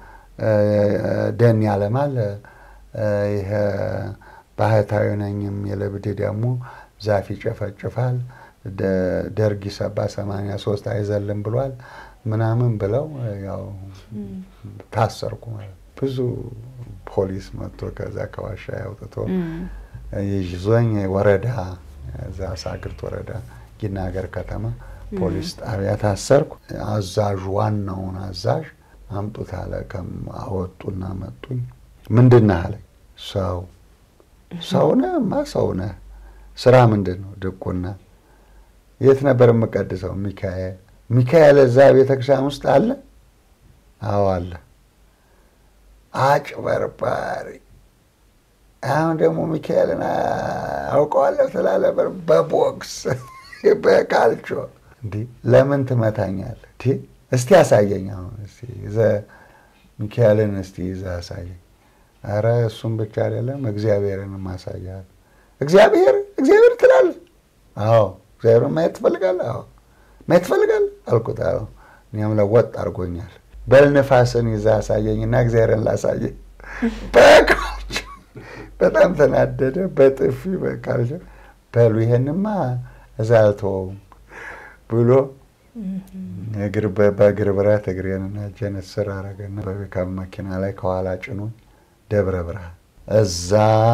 ደን ያለማል። ይሄ ባህታዊ ነኝ የሚል እብድ ደግሞ ዛፍ ይጨፈጭፋል። ደርግ ሰባ ሰማንያ ሶስት አይዘልም ብሏል ምናምን ብለው ያው ታሰርኩ ማለት ብዙ ፖሊስ መጥቶ ከዛ ከዋሻ ያውጥቶ ይዞኝ ወረዳ እዛ ሳግርት ወረዳ ጊና ሀገር ከተማ ፖሊስ ጣቢያ ታሰርኩ። አዛዡ ዋናውን አዛዥ አምጡት አለ። አወጡና መጡኝ። ምንድን ነህ አለኝ። ሰው ሰው ነህማ ሰው ነህ። ስራ ምንድን ነው? ድቁና። የት ነበር የምቀድሰው? ሚካኤል። ሚካኤል እዛ ቤተክርስቲያን ውስጥ አለ? አዎ አለ። አጭበርባሪ። አሁን ደግሞ ሚካኤልን አውቀዋለሁ ትላለህ። በቦክስ በካልቾ እንዲህ ለምን ትመታኛለህ? እስቲ አሳየኝ። አሁን እስቲ ሚካኤልን እስቲ ይዘህ አሳየኝ። አረ እሱም ብቻ አይደለም እግዚአብሔርን ማሳያል። እግዚአብሔር እግዚአብሔር ትላለህ? አዎ እግዚአብሔርን ማየት ትፈልጋለህ? አዎ ማየት ትፈልጋለህ አልኩት። አዎ እኔም ለወጥ አድርጎኛል። በል ንፋስን ይዘህ አሳየኝና እግዚአብሔርን ላሳየኝ። በቃልቾ በጣም ተናደደ። በጥፊ በቃልቾ በሉ ይሄንማ እዛ አልተወውም ብሎ በእግር ብረት እግሬንና እጄን እስር አደረገና በፒካፕ መኪና ላይ ከኋላ ጭኖኝ ደብረ ብርሃን እዛ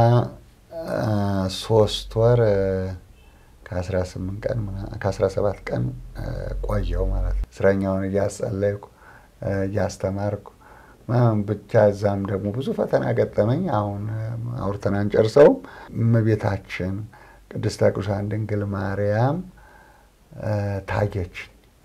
ሶስት ወር ከአስራ ስምንት ቀን ከአስራ ሰባት ቀን ቆየው ማለት ነው። እስረኛውን እያጸለይኩ እያስተማርኩ ብቻ እዛም ደግሞ ብዙ ፈተና ገጠመኝ። አሁን አውርተን አንጨርሰውም። እመቤታችን ቅድስተ ቅዱሳን ድንግል ማርያም ታየች።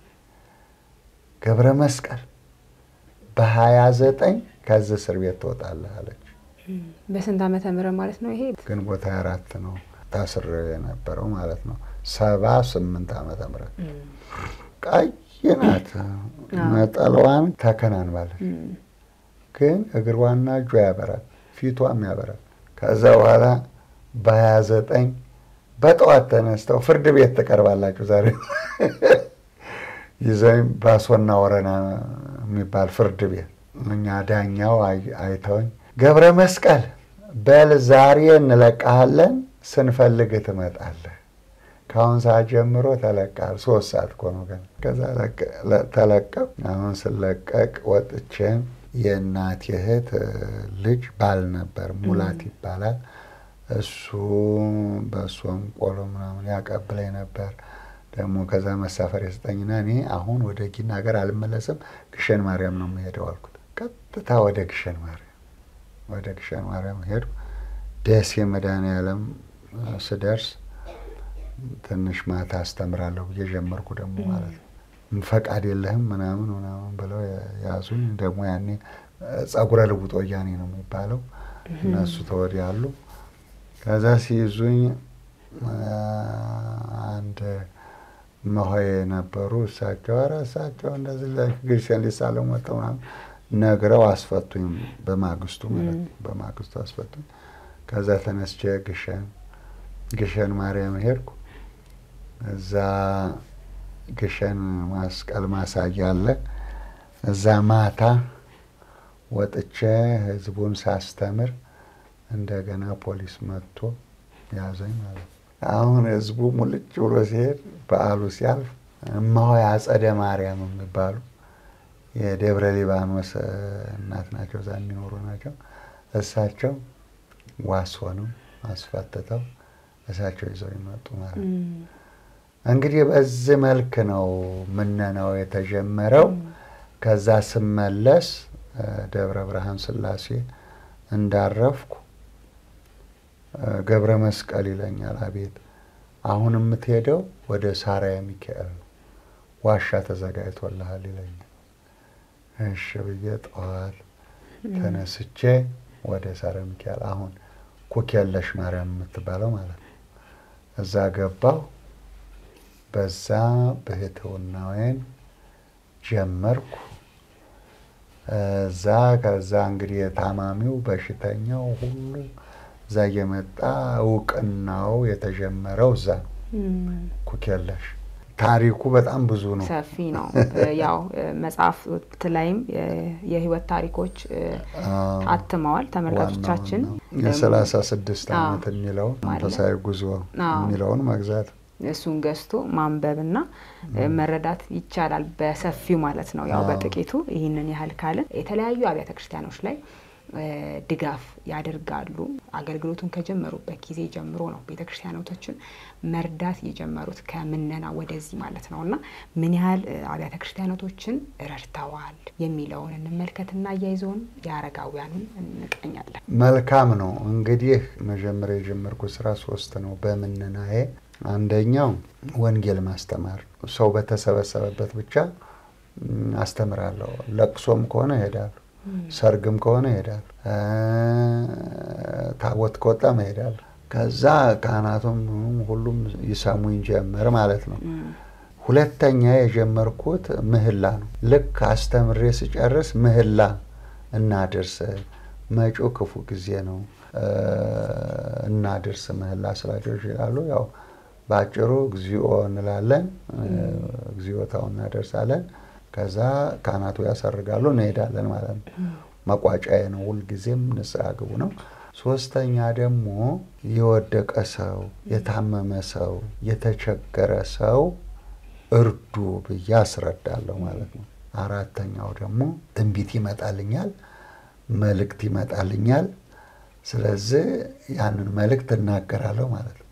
ገብረ መስቀል በሀያ ዘጠኝ ከዚህ እስር ቤት ትወጣለህ አለች። በስንት ዓመተ ምህረት ማለት ነው ይሄ? ግንቦት ሃያ አራት ነው ታስር የነበረው ማለት ነው። ሰባ ስምንት ዓመተ ምህረት ቀይ ናት። ነጠላዋን ተከናንባለች፣ ግን እግሯና እጇ ያበራል፣ ፊቷም ያበራል። ከዛ በኋላ በሀያ ዘጠኝ በጠዋት ተነስተው ፍርድ ቤት ትቀርባላችሁ ዛሬ ይዘኝ ባሶና ወረና የሚባል ፍርድ ቤት እኛ ዳኛው አይተውኝ ገብረ መስቀል በል ዛሬ እንለቃሃለን፣ ስንፈልግ ትመጣለህ። ከአሁን ሰዓት ጀምሮ ተለቃል። ሶስት ሰዓት እኮ ነው ገና። ከዛ ተለቀቅ። አሁን ስለቀቅ ወጥቼ የእናት እህት ልጅ ባል ነበር፣ ሙላት ይባላል። እሱ በእሱም ቆሎ ምናምን ያቀብለኝ ነበር። ደግሞ ከዛ መሳፈር የሰጠኝና እኔ አሁን ወደ ጊና ሀገር አልመለስም፣ ግሸን ማርያም ነው የምሄደው አልኩት። ቀጥታ ወደ ግሸን ማርያም ወደ ግሸን ማርያም ሄዱ። ደሴ መድኃኔዓለም ስደርስ ትንሽ ማታ አስተምራለሁ ብዬ ጀመርኩ ደግሞ ማለት ነው። ፈቃድ የለህም ምናምን ምናምን ብለው ያዙኝ። ደግሞ ያኔ ጸጉረ ልውጥ ወያኔ ነው የሚባለው እነሱ ተወዲያሉ። ከዛ ሲይዙኝ አንድ መሆይ ነበሩ። እሳቸው ኧረ እሳቸው እንደዚህ ግሸን ሊሳለው መጥተው ምናምን ነግረው አስፈቱኝ። በማግስቱ ማለት ነው። በማግስቱ አስፈቱኝ። ከዛ ተነስቼ ግሸን ግሸን ማርያም ሄድኩ። እዛ ግሸን መስቀል ማሳያ አለ። እዛ ማታ ወጥቼ ህዝቡን ሳስተምር እንደገና ፖሊስ መጥቶ ያዘኝ ማለት ነው። አሁን ህዝቡ ሙልጭ ብሎ ሲሄድ በዓሉ ሲያልፍ እማሆይ አጸደ ማርያም የሚባሉ የደብረ ሊባኖስ እናት ናቸው፣ እዛ የሚኖሩ ናቸው። እሳቸው ዋስ ሆነው አስፈትተው እሳቸው ይዘው ይመጡ ማለት ነው። እንግዲህ በዚህ መልክ ነው ምነናው የተጀመረው። ከዛ ስመለስ ደብረ ብርሃን ስላሴ እንዳረፍኩ ገብረ መስቀል ይለኛል። አቤት አሁን የምትሄደው ወደ ሳራያ ሚካኤል ነው፣ ዋሻ ተዘጋጅቶልሃል ይለኛል። እሺ ብዬ ጠዋት ተነስቼ ወደ ሳራያ ሚካኤል አሁን ኩክየለሽ ማርያም የምትባለው ማለት ነው። እዛ ገባሁ። በዛ ብሕትውናዬን ጀመርኩ። እዛ ከዛ እንግዲህ የታማሚው በሽተኛው ሁሉ እዛ እየመጣ እውቅናው የተጀመረው እዛ ነው። ኩክየለሽ ታሪኩ በጣም ብዙ ነው፣ ሰፊ ነው። ያው መጽሐፍት ላይም የህይወት ታሪኮች አትመዋል። ተመልካቾቻችን የሰላሳ ስድስት ዓመት የሚለውን መንፈሳዊ ጉዞ የሚለውን መግዛት እሱን ገዝቶ ማንበብና መረዳት ይቻላል፣ በሰፊው ማለት ነው። ያው በጥቂቱ ይህንን ያህል ካልን የተለያዩ አብያተ ክርስቲያኖች ላይ ድጋፍ ያደርጋሉ። አገልግሎቱን ከጀመሩበት ጊዜ ጀምሮ ነው ቤተ ክርስቲያኖቶችን መርዳት የጀመሩት ከምነና ወደዚህ ማለት ነው እና ምን ያህል አብያተ ክርስቲያኖቶችን ረድተዋል የሚለውን እንመልከትና እያይዘውን የአረጋውያኑን እንቀኛለን። መልካም ነው። እንግዲህ መጀመሪያ የጀመርኩት ስራ ሶስት ነው በምነናዬ። አንደኛው ወንጌል ማስተማር፣ ሰው በተሰበሰበበት ብቻ አስተምራለሁ። ለቅሶም ከሆነ እሄዳለሁ ሰርግም ከሆነ እሄዳለሁ። ታቦት ከወጣም እሄዳለሁ። ከዛ ካህናቱም ሁሉም ይሰሙኝ ጀመር ማለት ነው። ሁለተኛ የጀመርኩት ምህላ ነው። ልክ አስተምሬ ስጨርስ ምህላ እናድርስ፣ መጪው ክፉ ጊዜ ነው እናድርስ ምህላ ስላቸው ይችላሉ። ያው በአጭሩ እግዚኦ እንላለን፣ እግዚኦታው እናደርሳለን። ከዛ ካህናቱ ያሰርጋሉ፣ እንሄዳለን ማለት ነው። መቋጫዬ ነው። ሁልጊዜም ንስሐ ግቡ ነው። ሶስተኛ ደግሞ የወደቀ ሰው፣ የታመመ ሰው፣ የተቸገረ ሰው እርዱ ብዬ አስረዳለሁ ማለት ነው። አራተኛው ደግሞ ትንቢት ይመጣልኛል፣ መልእክት ይመጣልኛል። ስለዚህ ያንን መልእክት እናገራለሁ ማለት ነው።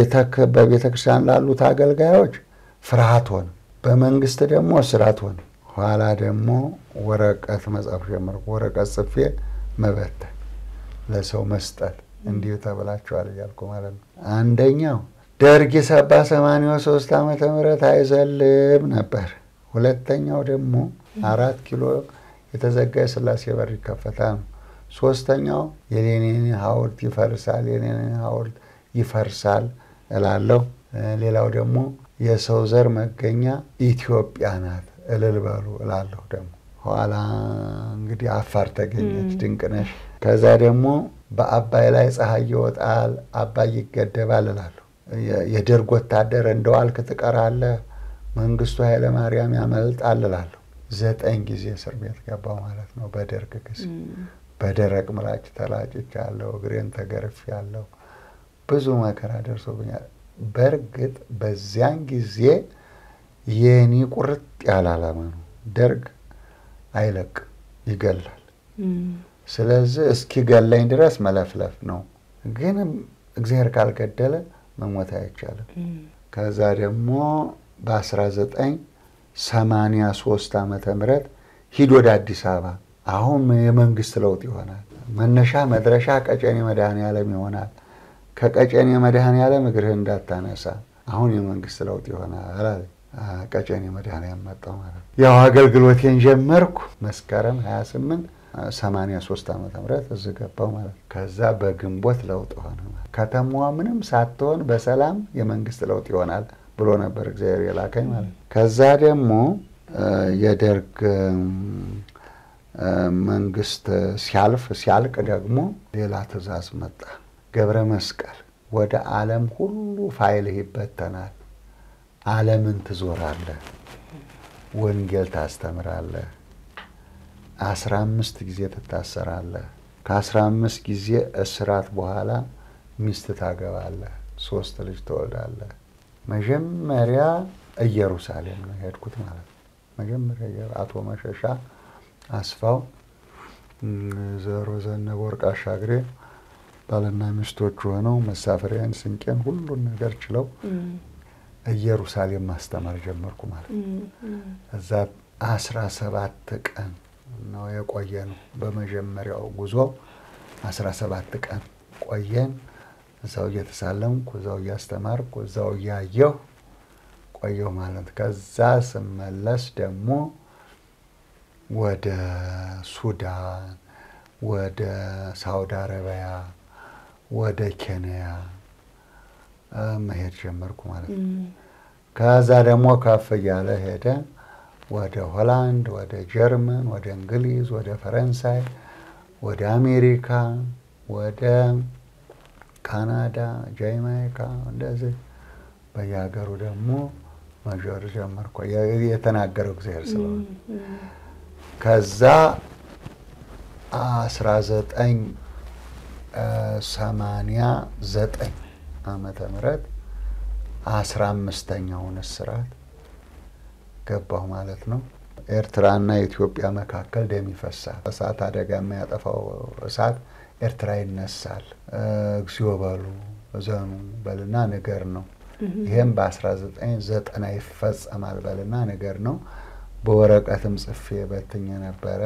በቤተ ክርስቲያን ላሉት አገልጋዮች ፍርሃት ሆነ፣ በመንግስት ደግሞ እስራት ሆነ። ኋላ ደግሞ ወረቀት መጻፍ ጀመርኩ። ወረቀት ጽፌ መበተን፣ ለሰው መስጠት እንዲሁ ተብላችኋል እያልኩ ማለት ነው። አንደኛው ደርግ ሰባ ሰማንያ ሶስት ዓመተ ምህረት አይዘልም ነበር። ሁለተኛው ደግሞ አራት ኪሎ የተዘጋ የስላሴ በር ይከፈታል ነው። ሶስተኛው የሌኒን ሐውልት ይፈርሳል፣ የሌኒን ሐውልት ይፈርሳል እላለሁ። ሌላው ደግሞ የሰው ዘር መገኛ ኢትዮጵያ ናት እልል በሉ እላለሁ። ደግሞ ኋላ እንግዲህ አፋር ተገኘች ድንቅነሽ። ከዛ ደግሞ በአባይ ላይ ፀሐይ ይወጣል፣ አባይ ይገደባል እላለሁ። የደርግ ወታደር እንደዋልክ ትቀራለህ፣ መንግስቱ ኃይለማርያም ያመልጣል እላለሁ። ዘጠኝ ጊዜ እስር ቤት ገባው ማለት ነው። በደርግ ጊዜ በደረቅ ምላጭ ተላጭቻለሁ፣ እግሬን ተገርፌያለሁ፣ ብዙ መከራ ደርሶብኛል። በእርግጥ በዚያን ጊዜ የኔ ቁርጥ ያለ ዓላማ ነው። ደርግ አይለቅ ይገላል። ስለዚህ እስኪገላኝ ድረስ መለፍለፍ ነው። ግን እግዚአብሔር ካልገደለ መሞት አይቻልም። ከዛ ደግሞ በ1983 ዓመተ ምህረት ሂድ ወደ አዲስ አበባ አሁን የመንግስት ለውጥ ይሆናል። መነሻ መድረሻ ቀጨኔ መድኃኔ ዓለም ይሆናል። ከቀጨኔ መድኃኔ ዓለም እግርህ እንዳታነሳ አሁን የመንግስት ለውጥ ይሆናል አለ። ቀጨኔ መድኃኔ ዓለም መጣሁ ማለት ነው። ያው አገልግሎቴን ጀመርኩ መስከረም 28 83 ዓመተ ምህረት እዚህ ገባሁ ማለት ነው። ከዛ በግንቦት ለውጥ ሆነ። ከተማዋ ምንም ሳትሆን በሰላም የመንግስት ለውጥ ይሆናል ብሎ ነበር እግዚአብሔር የላከኝ ማለት ነው። ከዛ ደግሞ የደርግ መንግስት ሲያልፍ ሲያልቅ ደግሞ ሌላ ትእዛዝ መጣ። ገብረ መስቀል ወደ ዓለም ሁሉ ፋይልህ ይበተናል። ዓለምን ትዞራለህ፣ ወንጌል ታስተምራለህ፣ አስራ አምስት ጊዜ ትታሰራለህ። ከአስራ አምስት ጊዜ እስራት በኋላ ሚስት ታገባለህ፣ ሶስት ልጅ ትወልዳለህ። መጀመሪያ ኢየሩሳሌም ነው የሄድኩት ማለት ነው። መጀመሪያ አቶ መሸሻ አስፋው፣ ዘሮ ዘነበ ወርቅ አሻግሬ ባልና ሚስቶች ሆነው መሳፈሪያን፣ ስንቄን፣ ሁሉን ነገር ችለው ኢየሩሳሌም ማስተማር ጀመርኩ ማለት ነው። እዛ አስራ ሰባት ቀን ነው የቆየ ነው። በመጀመሪያው ጉዞ አስራ ሰባት ቀን ቆየን። እዛው እየተሳለምኩ እዛው እያስተማርኩ እዛው እያየሁ ቆየሁ ማለት ከዛ ስመለስ ደግሞ ወደ ሱዳን፣ ወደ ሳውዲ አረቢያ፣ ወደ ኬንያ መሄድ ጀመርኩ ማለት ነው። ከዛ ደግሞ ከፍ እያለ ሄደ ወደ ሆላንድ፣ ወደ ጀርመን፣ ወደ እንግሊዝ፣ ወደ ፈረንሳይ፣ ወደ አሜሪካ፣ ወደ ካናዳ፣ ጃማይካ እንደዚህ በየሀገሩ ደግሞ መዞር ጀመርኩ። የተናገረው እግዚአብሔር ስለሆነ ከዛ አስራ ዘጠኝ ሰማንያ ዘጠኝ ዓመተ ምህረት አስራ አምስተኛውን እስራት ገባሁ ማለት ነው። ኤርትራና ኢትዮጵያ መካከል ደም ይፈሳል። እሳት አደጋ የሚያጠፋው እሳት ኤርትራ ይነሳል። እግዚኦ በሉ እዘኑ በልና ንገር ነው። ይህም በ1990 ይፈጸማል በልና ነገር ነው። በወረቀትም ጽፌ በትኝ ነበረ።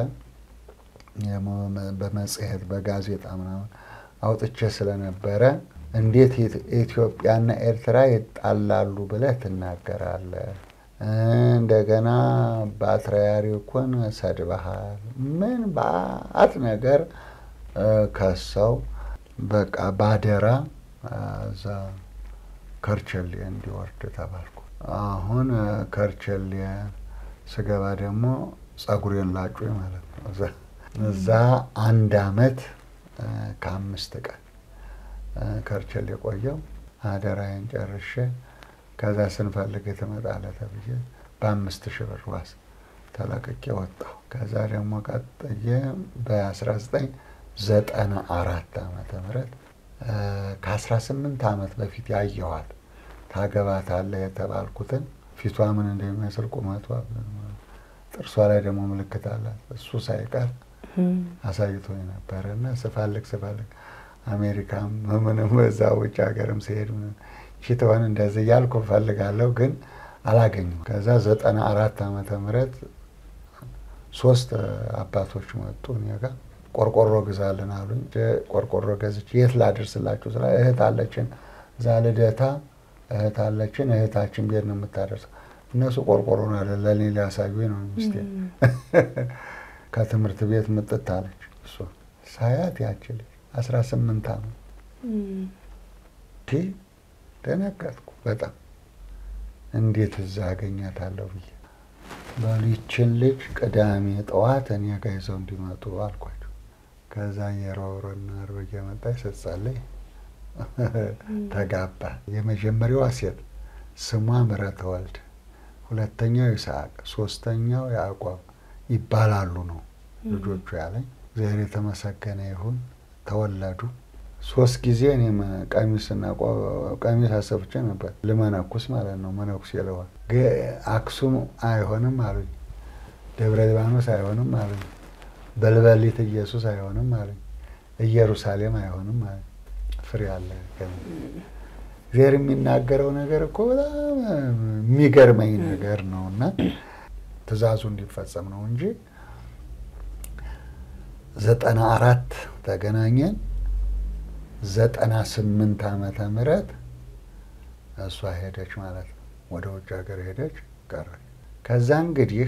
በመጽሔት በጋዜጣ ምናምን አውጥቼ ስለነበረ እንዴት ኢትዮጵያና ኤርትራ ይጣላሉ ብለህ ትናገራለህ? እንደገና ፓትርያርኩን ሰድበሃል። ምን በአት ነገር ከሰው በቃ ባደራ እዛ ከርቸሌ እንዲወርድ ተባልኩ። አሁን ከርቸሌ ስገባ ደግሞ ጸጉሬን ላጩኝ ማለት ነው። እዛ አንድ አመት ከአምስት ቀን ከርቸሌ የቆየው አደራዬን ጨርሼ ከዛ ስንፈልግ ትመጣለህ ተብዬ በአምስት ሺህ ብር ዋስ ተለቅቄ ወጣሁ። ከዛ ደግሞ ቀጥዬ በ1994 ዓመተ ምህረት ከ18 ዓመት በፊት ያየኋት ታገባታለህ የተባልኩትን ፊቷ ምን እንደሚመስል ቁመቷ፣ ጥርሷ ላይ ደግሞ ምልክት አላት። እሱ ሳይቀር አሳይቶኝ ነበረ እና ስፈልግ ስፈልግ አሜሪካም ምንም እዛ ውጭ ሀገርም ሲሄድ ሽትሆን እንደዚህ እያልኩ እፈልጋለሁ ግን አላገኘሁም። ከዛ ዘጠና አራት ዓመተ ምህረት ሶስት አባቶች መጡ እኔ ጋር ቆርቆሮ ግዛልን አሉኝ። ቆርቆሮ ገዝቼ የት ላደርስላችሁ ስላ እህት አለችን እዛ ልደታ እህት አለችን እህታችን ቤት ነው የምታደርሰው። እነሱ ቆርቆሮ ነው ያለ ለእኔ ሊያሳዩኝ ነው ሚስቴ። ከትምህርት ቤት ምጥት አለች እሷ ሳያት ያችል አስራ ስምንት ዓመት ደነገጥኩ በጣም እንዴት እዛ አገኛታለሁ ብዬ በሊችን ልጅ ቅዳሜ ጠዋት እኔ ጋ ይዘው እንዲመጡ አልኳቸው። ከዛ የሮሮና አርብ እየመጣች ስትጸልይ ተጋባ። የመጀመሪያዋ ሴት ስሟ ምሕረተ ወልድ፣ ሁለተኛው ይስሐቅ፣ ሶስተኛው ያዕቆብ ይባላሉ ነው ልጆቹ ያለኝ። እግዚአብሔር የተመሰገነ ይሁን። ተወለዱ። ሶስት ጊዜ እኔም ቀሚስና ቀሚስ አሰፍቼ ነበር ልመነኩስ ማለት ነው። መነኩሴ ልሆን አክሱም አይሆንም አሉኝ። ደብረ ሊባኖስ አይሆንም አሉኝ። በልበሊት ኢየሱስ አይሆንም አሉኝ። ኢየሩሳሌም አይሆንም አሉኝ። ፍሬ አለ ገና እግዚአብሔር የሚናገረው ነገር እኮ በጣም የሚገርመኝ ነገር ነው እና ትእዛዙ እንዲፈጸም ነው እንጂ ዘጠና አራት ተገናኘን። ዘጠና ስምንት ዓመተ ምህረት እሷ ሄደች ማለት ነው። ወደ ውጭ ሀገር ሄደች ቀረች። ከዛ እንግዲህ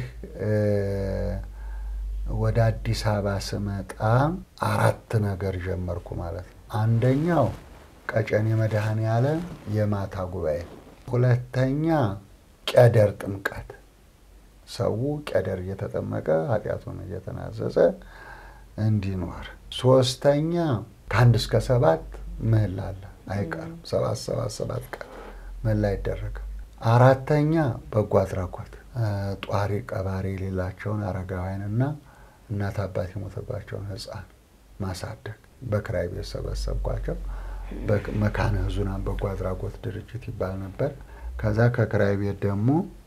ወደ አዲስ አበባ ስመጣ አራት ነገር ጀመርኩ ማለት ነው። አንደኛው ቀጨኔ መድኃኔ ዓለም የማታ ጉባኤ፣ ሁለተኛ ቄደር ጥምቀት፣ ሰው ቄደር እየተጠመቀ ኃጢአቱን እየተናዘዘ እንዲኖር፣ ሶስተኛ ከአንድ እስከ ሰባት ምህላ አለ አይቀርም። ሰባት ሰባት ሰባት ቀን ምህላ ይደረጋል። አራተኛ በጎ አድራጎት ጧሪ ቀባሪ የሌላቸውን አረጋውያንና እናት አባት የሞተባቸውን ሕፃን ማሳደግ በክራይ ቤት ሰበሰብኳቸው። መካነ ሕዙናን በጎ አድራጎት ድርጅት ይባል ነበር። ከዛ ከክራይ ቤት ደግሞ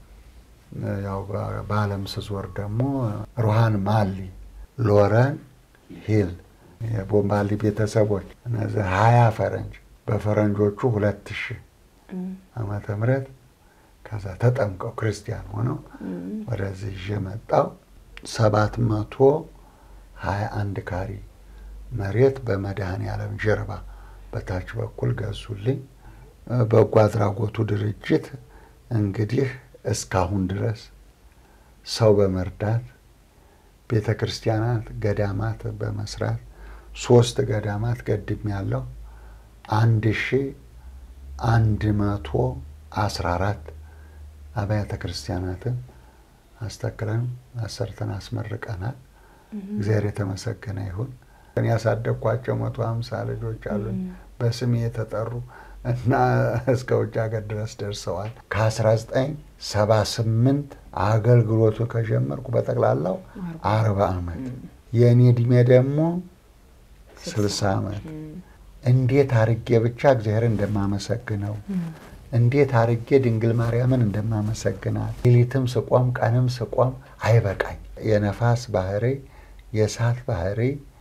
ያው በዓለም ስዞር ደግሞ ሩሃን ማሊ፣ ሎረን ሂል የቦምባሊ ቤተሰቦች እነዚህ ሀያ ፈረንጅ በፈረንጆቹ ሁለት ሺህ ዓመተ ምህረት ከዛ ተጠምቀው ክርስቲያን ሆነው ወደዚህ ይዤ መጣው። ሰባት መቶ ሀያ አንድ ካሪ መሬት በመድኃኔ ዓለም ጀርባ በታች በኩል ገዙልኝ። በጎ አድራጎቱ ድርጅት እንግዲህ እስካሁን ድረስ ሰው በመርዳት ቤተ ክርስቲያናት፣ ገዳማት በመስራት ሶስት ገዳማት ገድም ያለው አንድ ሺ አንድ መቶ አስራ አራት አብያተ ክርስቲያናትን አስተክለን አሰርተን አስመርቀናል። እግዚአብሔር የተመሰገነ ይሁን። ያሳደግኳቸው መቶ ሀምሳ ልጆች አሉኝ በስሜ የተጠሩ እና እስከ ውጭ ሀገር ድረስ ደርሰዋል። ከአስራ ዘጠኝ ሰባ ስምንት አገልግሎቱ ከጀመርኩ በጠቅላላው አርባ ዓመት የእኔ እድሜ ደግሞ ስልሳ ዓመት እንዴት አርጌ ብቻ እግዚአብሔር እንደማመሰግነው እንዴት አርጌ ድንግል ማርያምን እንደማመሰግናት ሌሊትም ስቆም ቀንም ስቆም አይበቃኝ። የነፋስ ባህሪ፣ የእሳት ባህሪ፣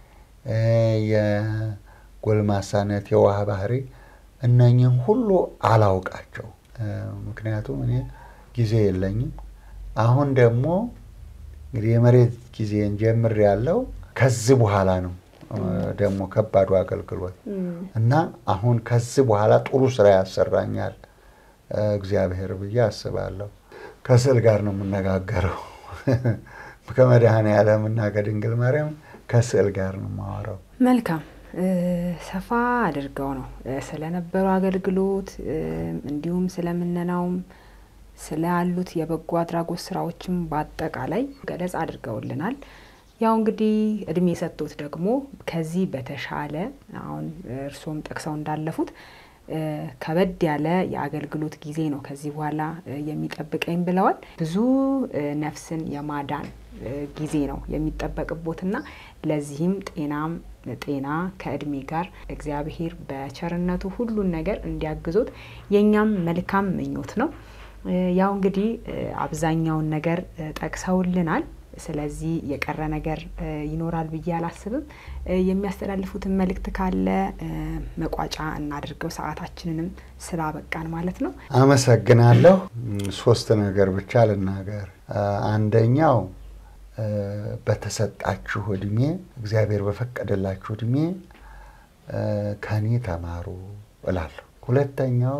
የጎልማሳነት የውሃ ባህሪ እነኝህን ሁሉ አላውቃቸው። ምክንያቱም እኔ ጊዜ የለኝም። አሁን ደግሞ እንግዲህ የመሬት ጊዜን ጀምር ያለው ከዚህ በኋላ ነው ደግሞ ከባዱ አገልግሎት እና አሁን ከዚህ በኋላ ጥሩ ስራ ያሰራኛል እግዚአብሔር ብዬ አስባለሁ። ከስዕል ጋር ነው የምነጋገረው። ከመድኃኔ ዓለም እና ከድንግል ማርያም ከስዕል ጋር ነው የማወራው። መልካም ሰፋ አድርገው ነው ስለነበረው አገልግሎት እንዲሁም ስለምነናውም ስላሉት የበጎ አድራጎት ስራዎችም በአጠቃላይ ገለጽ አድርገውልናል። ያው እንግዲህ እድሜ ሰጥቶት ደግሞ ከዚህ በተሻለ አሁን እርስዎም ጠቅሰው እንዳለፉት ከበድ ያለ የአገልግሎት ጊዜ ነው ከዚህ በኋላ የሚጠብቀኝ ብለዋል። ብዙ ነፍስን የማዳን ጊዜ ነው የሚጠበቅቦትና ለዚህም ጤናም ጤና ከእድሜ ጋር እግዚአብሔር በቸርነቱ ሁሉን ነገር እንዲያግዞት የእኛም መልካም ምኞት ነው። ያው እንግዲህ አብዛኛውን ነገር ጠቅሰውልናል። ስለዚህ የቀረ ነገር ይኖራል ብዬ አላስብም። የሚያስተላልፉትን መልእክት ካለ መቋጫ እናድርገው፣ ሰዓታችንንም ስላበቃን ማለት ነው። አመሰግናለሁ። ሶስት ነገር ብቻ ልናገር። አንደኛው በተሰጣችሁ እድሜ እግዚአብሔር በፈቀደላችሁ እድሜ ከኔ ተማሩ እላለሁ። ሁለተኛው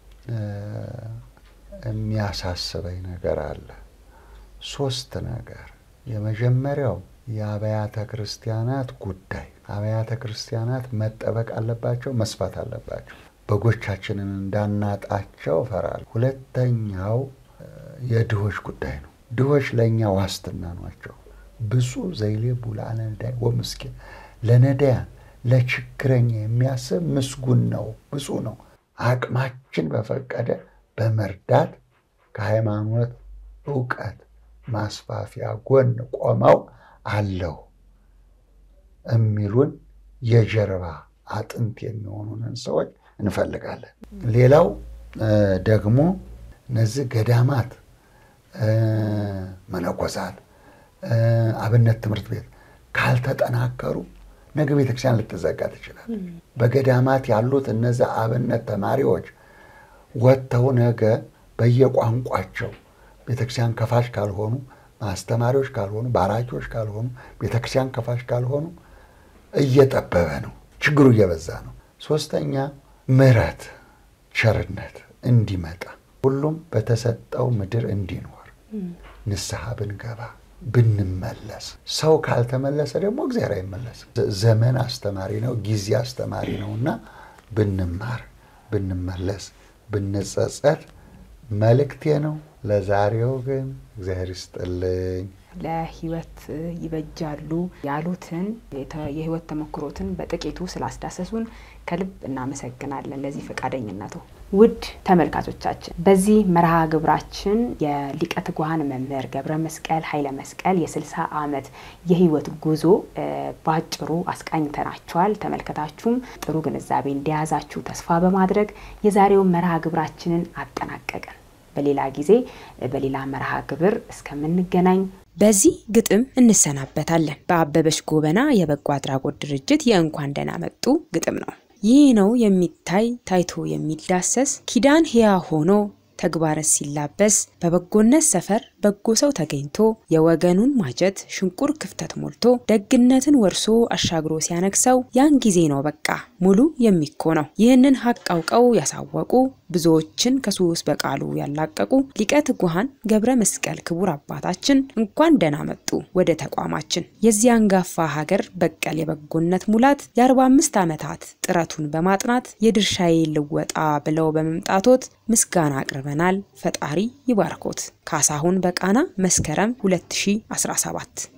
የሚያሳስበኝ ነገር አለ። ሶስት ነገር። የመጀመሪያው የአብያተ ክርስቲያናት ጉዳይ። አብያተ ክርስቲያናት መጠበቅ አለባቸው፣ መስፋት አለባቸው። በጎቻችንን እንዳናጣቸው እፈራለሁ። ሁለተኛው የድሆች ጉዳይ ነው። ድሆች ለእኛ ዋስትና ናቸው። ብፁዕ ዘይሌቡ ለነዳይ ወምስኪን፣ ለነዳያን ለችግረኛ የሚያስብ ምስጉን ነው፣ ብፁዕ ነው። አቅማችን በፈቀደ በመርዳት ከሃይማኖት እውቀት ማስፋፊያ ጎን ቆመው አለው የሚሉን የጀርባ አጥንት የሚሆኑንን ሰዎች እንፈልጋለን። ሌላው ደግሞ እነዚህ ገዳማት፣ መነኮሳት፣ አብነት ትምህርት ቤት ካልተጠናከሩ ነገ ቤተክርስቲያን ልትዘጋ ትችላል። በገዳማት ያሉት እነዚህ አብነት ተማሪዎች ወጥተው ነገ በየቋንቋቸው ቤተክርስቲያን ከፋሽ ካልሆኑ፣ ማስተማሪዎች ካልሆኑ፣ ባራኪዎች ካልሆኑ፣ ቤተክርስቲያን ከፋሽ ካልሆኑ እየጠበበ ነው፣ ችግሩ እየበዛ ነው። ሶስተኛ ምሕረት ቸርነት እንዲመጣ ሁሉም በተሰጠው ምድር እንዲኖር ንስሐ ብንገባ ብንመለስ። ሰው ካልተመለሰ ደግሞ እግዚአብሔር አይመለስም። ዘመን አስተማሪ ነው፣ ጊዜ አስተማሪ ነው እና ብንማር ብንመለስ ብንጸጸት መልእክቴ ነው። ለዛሬው ግን እግዚአብሔር ይስጥልኝ። ለሕይወት ይበጃሉ ያሉትን የሕይወት ተሞክሮትን በጥቂቱ ስላስዳሰሱን ከልብ እናመሰግናለን ለዚህ ፈቃደኝነቱ። ውድ ተመልካቾቻችን በዚህ መርሃ ግብራችን የሊቀ ትጉሃን መምህር ገብረ መስቀል ኃይለ መስቀል የ60 ዓመት የህይወት ጉዞ በአጭሩ አስቃኝተናችኋል። ተመልከታችሁም ጥሩ ግንዛቤ እንደያዛችሁ ተስፋ በማድረግ የዛሬውን መርሃ ግብራችንን አጠናቀቅን። በሌላ ጊዜ በሌላ መርሃ ግብር እስከምንገናኝ በዚህ ግጥም እንሰናበታለን። በአበበች ጎበና የበጎ አድራጎት ድርጅት የእንኳን ደህና መጡ ግጥም ነው። ይህ ነው የሚታይ ታይቶ የሚዳሰስ ኪዳን ሕያ ሆኖ ተግባረት ሲላበስ በበጎነት ሰፈር በጎ ሰው ተገኝቶ የወገኑን ማጀት ሽንቁር ክፍተት ሞልቶ ደግነትን ወርሶ አሻግሮ ሲያነግሰው ያን ጊዜ ነው በቃ ሙሉ የሚኮነው። ይህንን ሀቅ አውቀው ያሳወቁ ብዙዎችን ከሱስ በቃሉ ያላቀቁ ሊቀ ትጉሃን ገብረ መስቀል ክቡር አባታችን እንኳን ደህና መጡ ወደ ተቋማችን። የዚህ አንጋፋ ሀገር በቀል የበጎነት ሙላት የ45 ዓመታት ጥረቱን በማጥናት የድርሻዬ ልወጣ ብለው በመምጣቶት ምስጋና አቅርበናል። ፈጣሪ ይባርኮት። ካሳሁን በቃና መስከረም 2017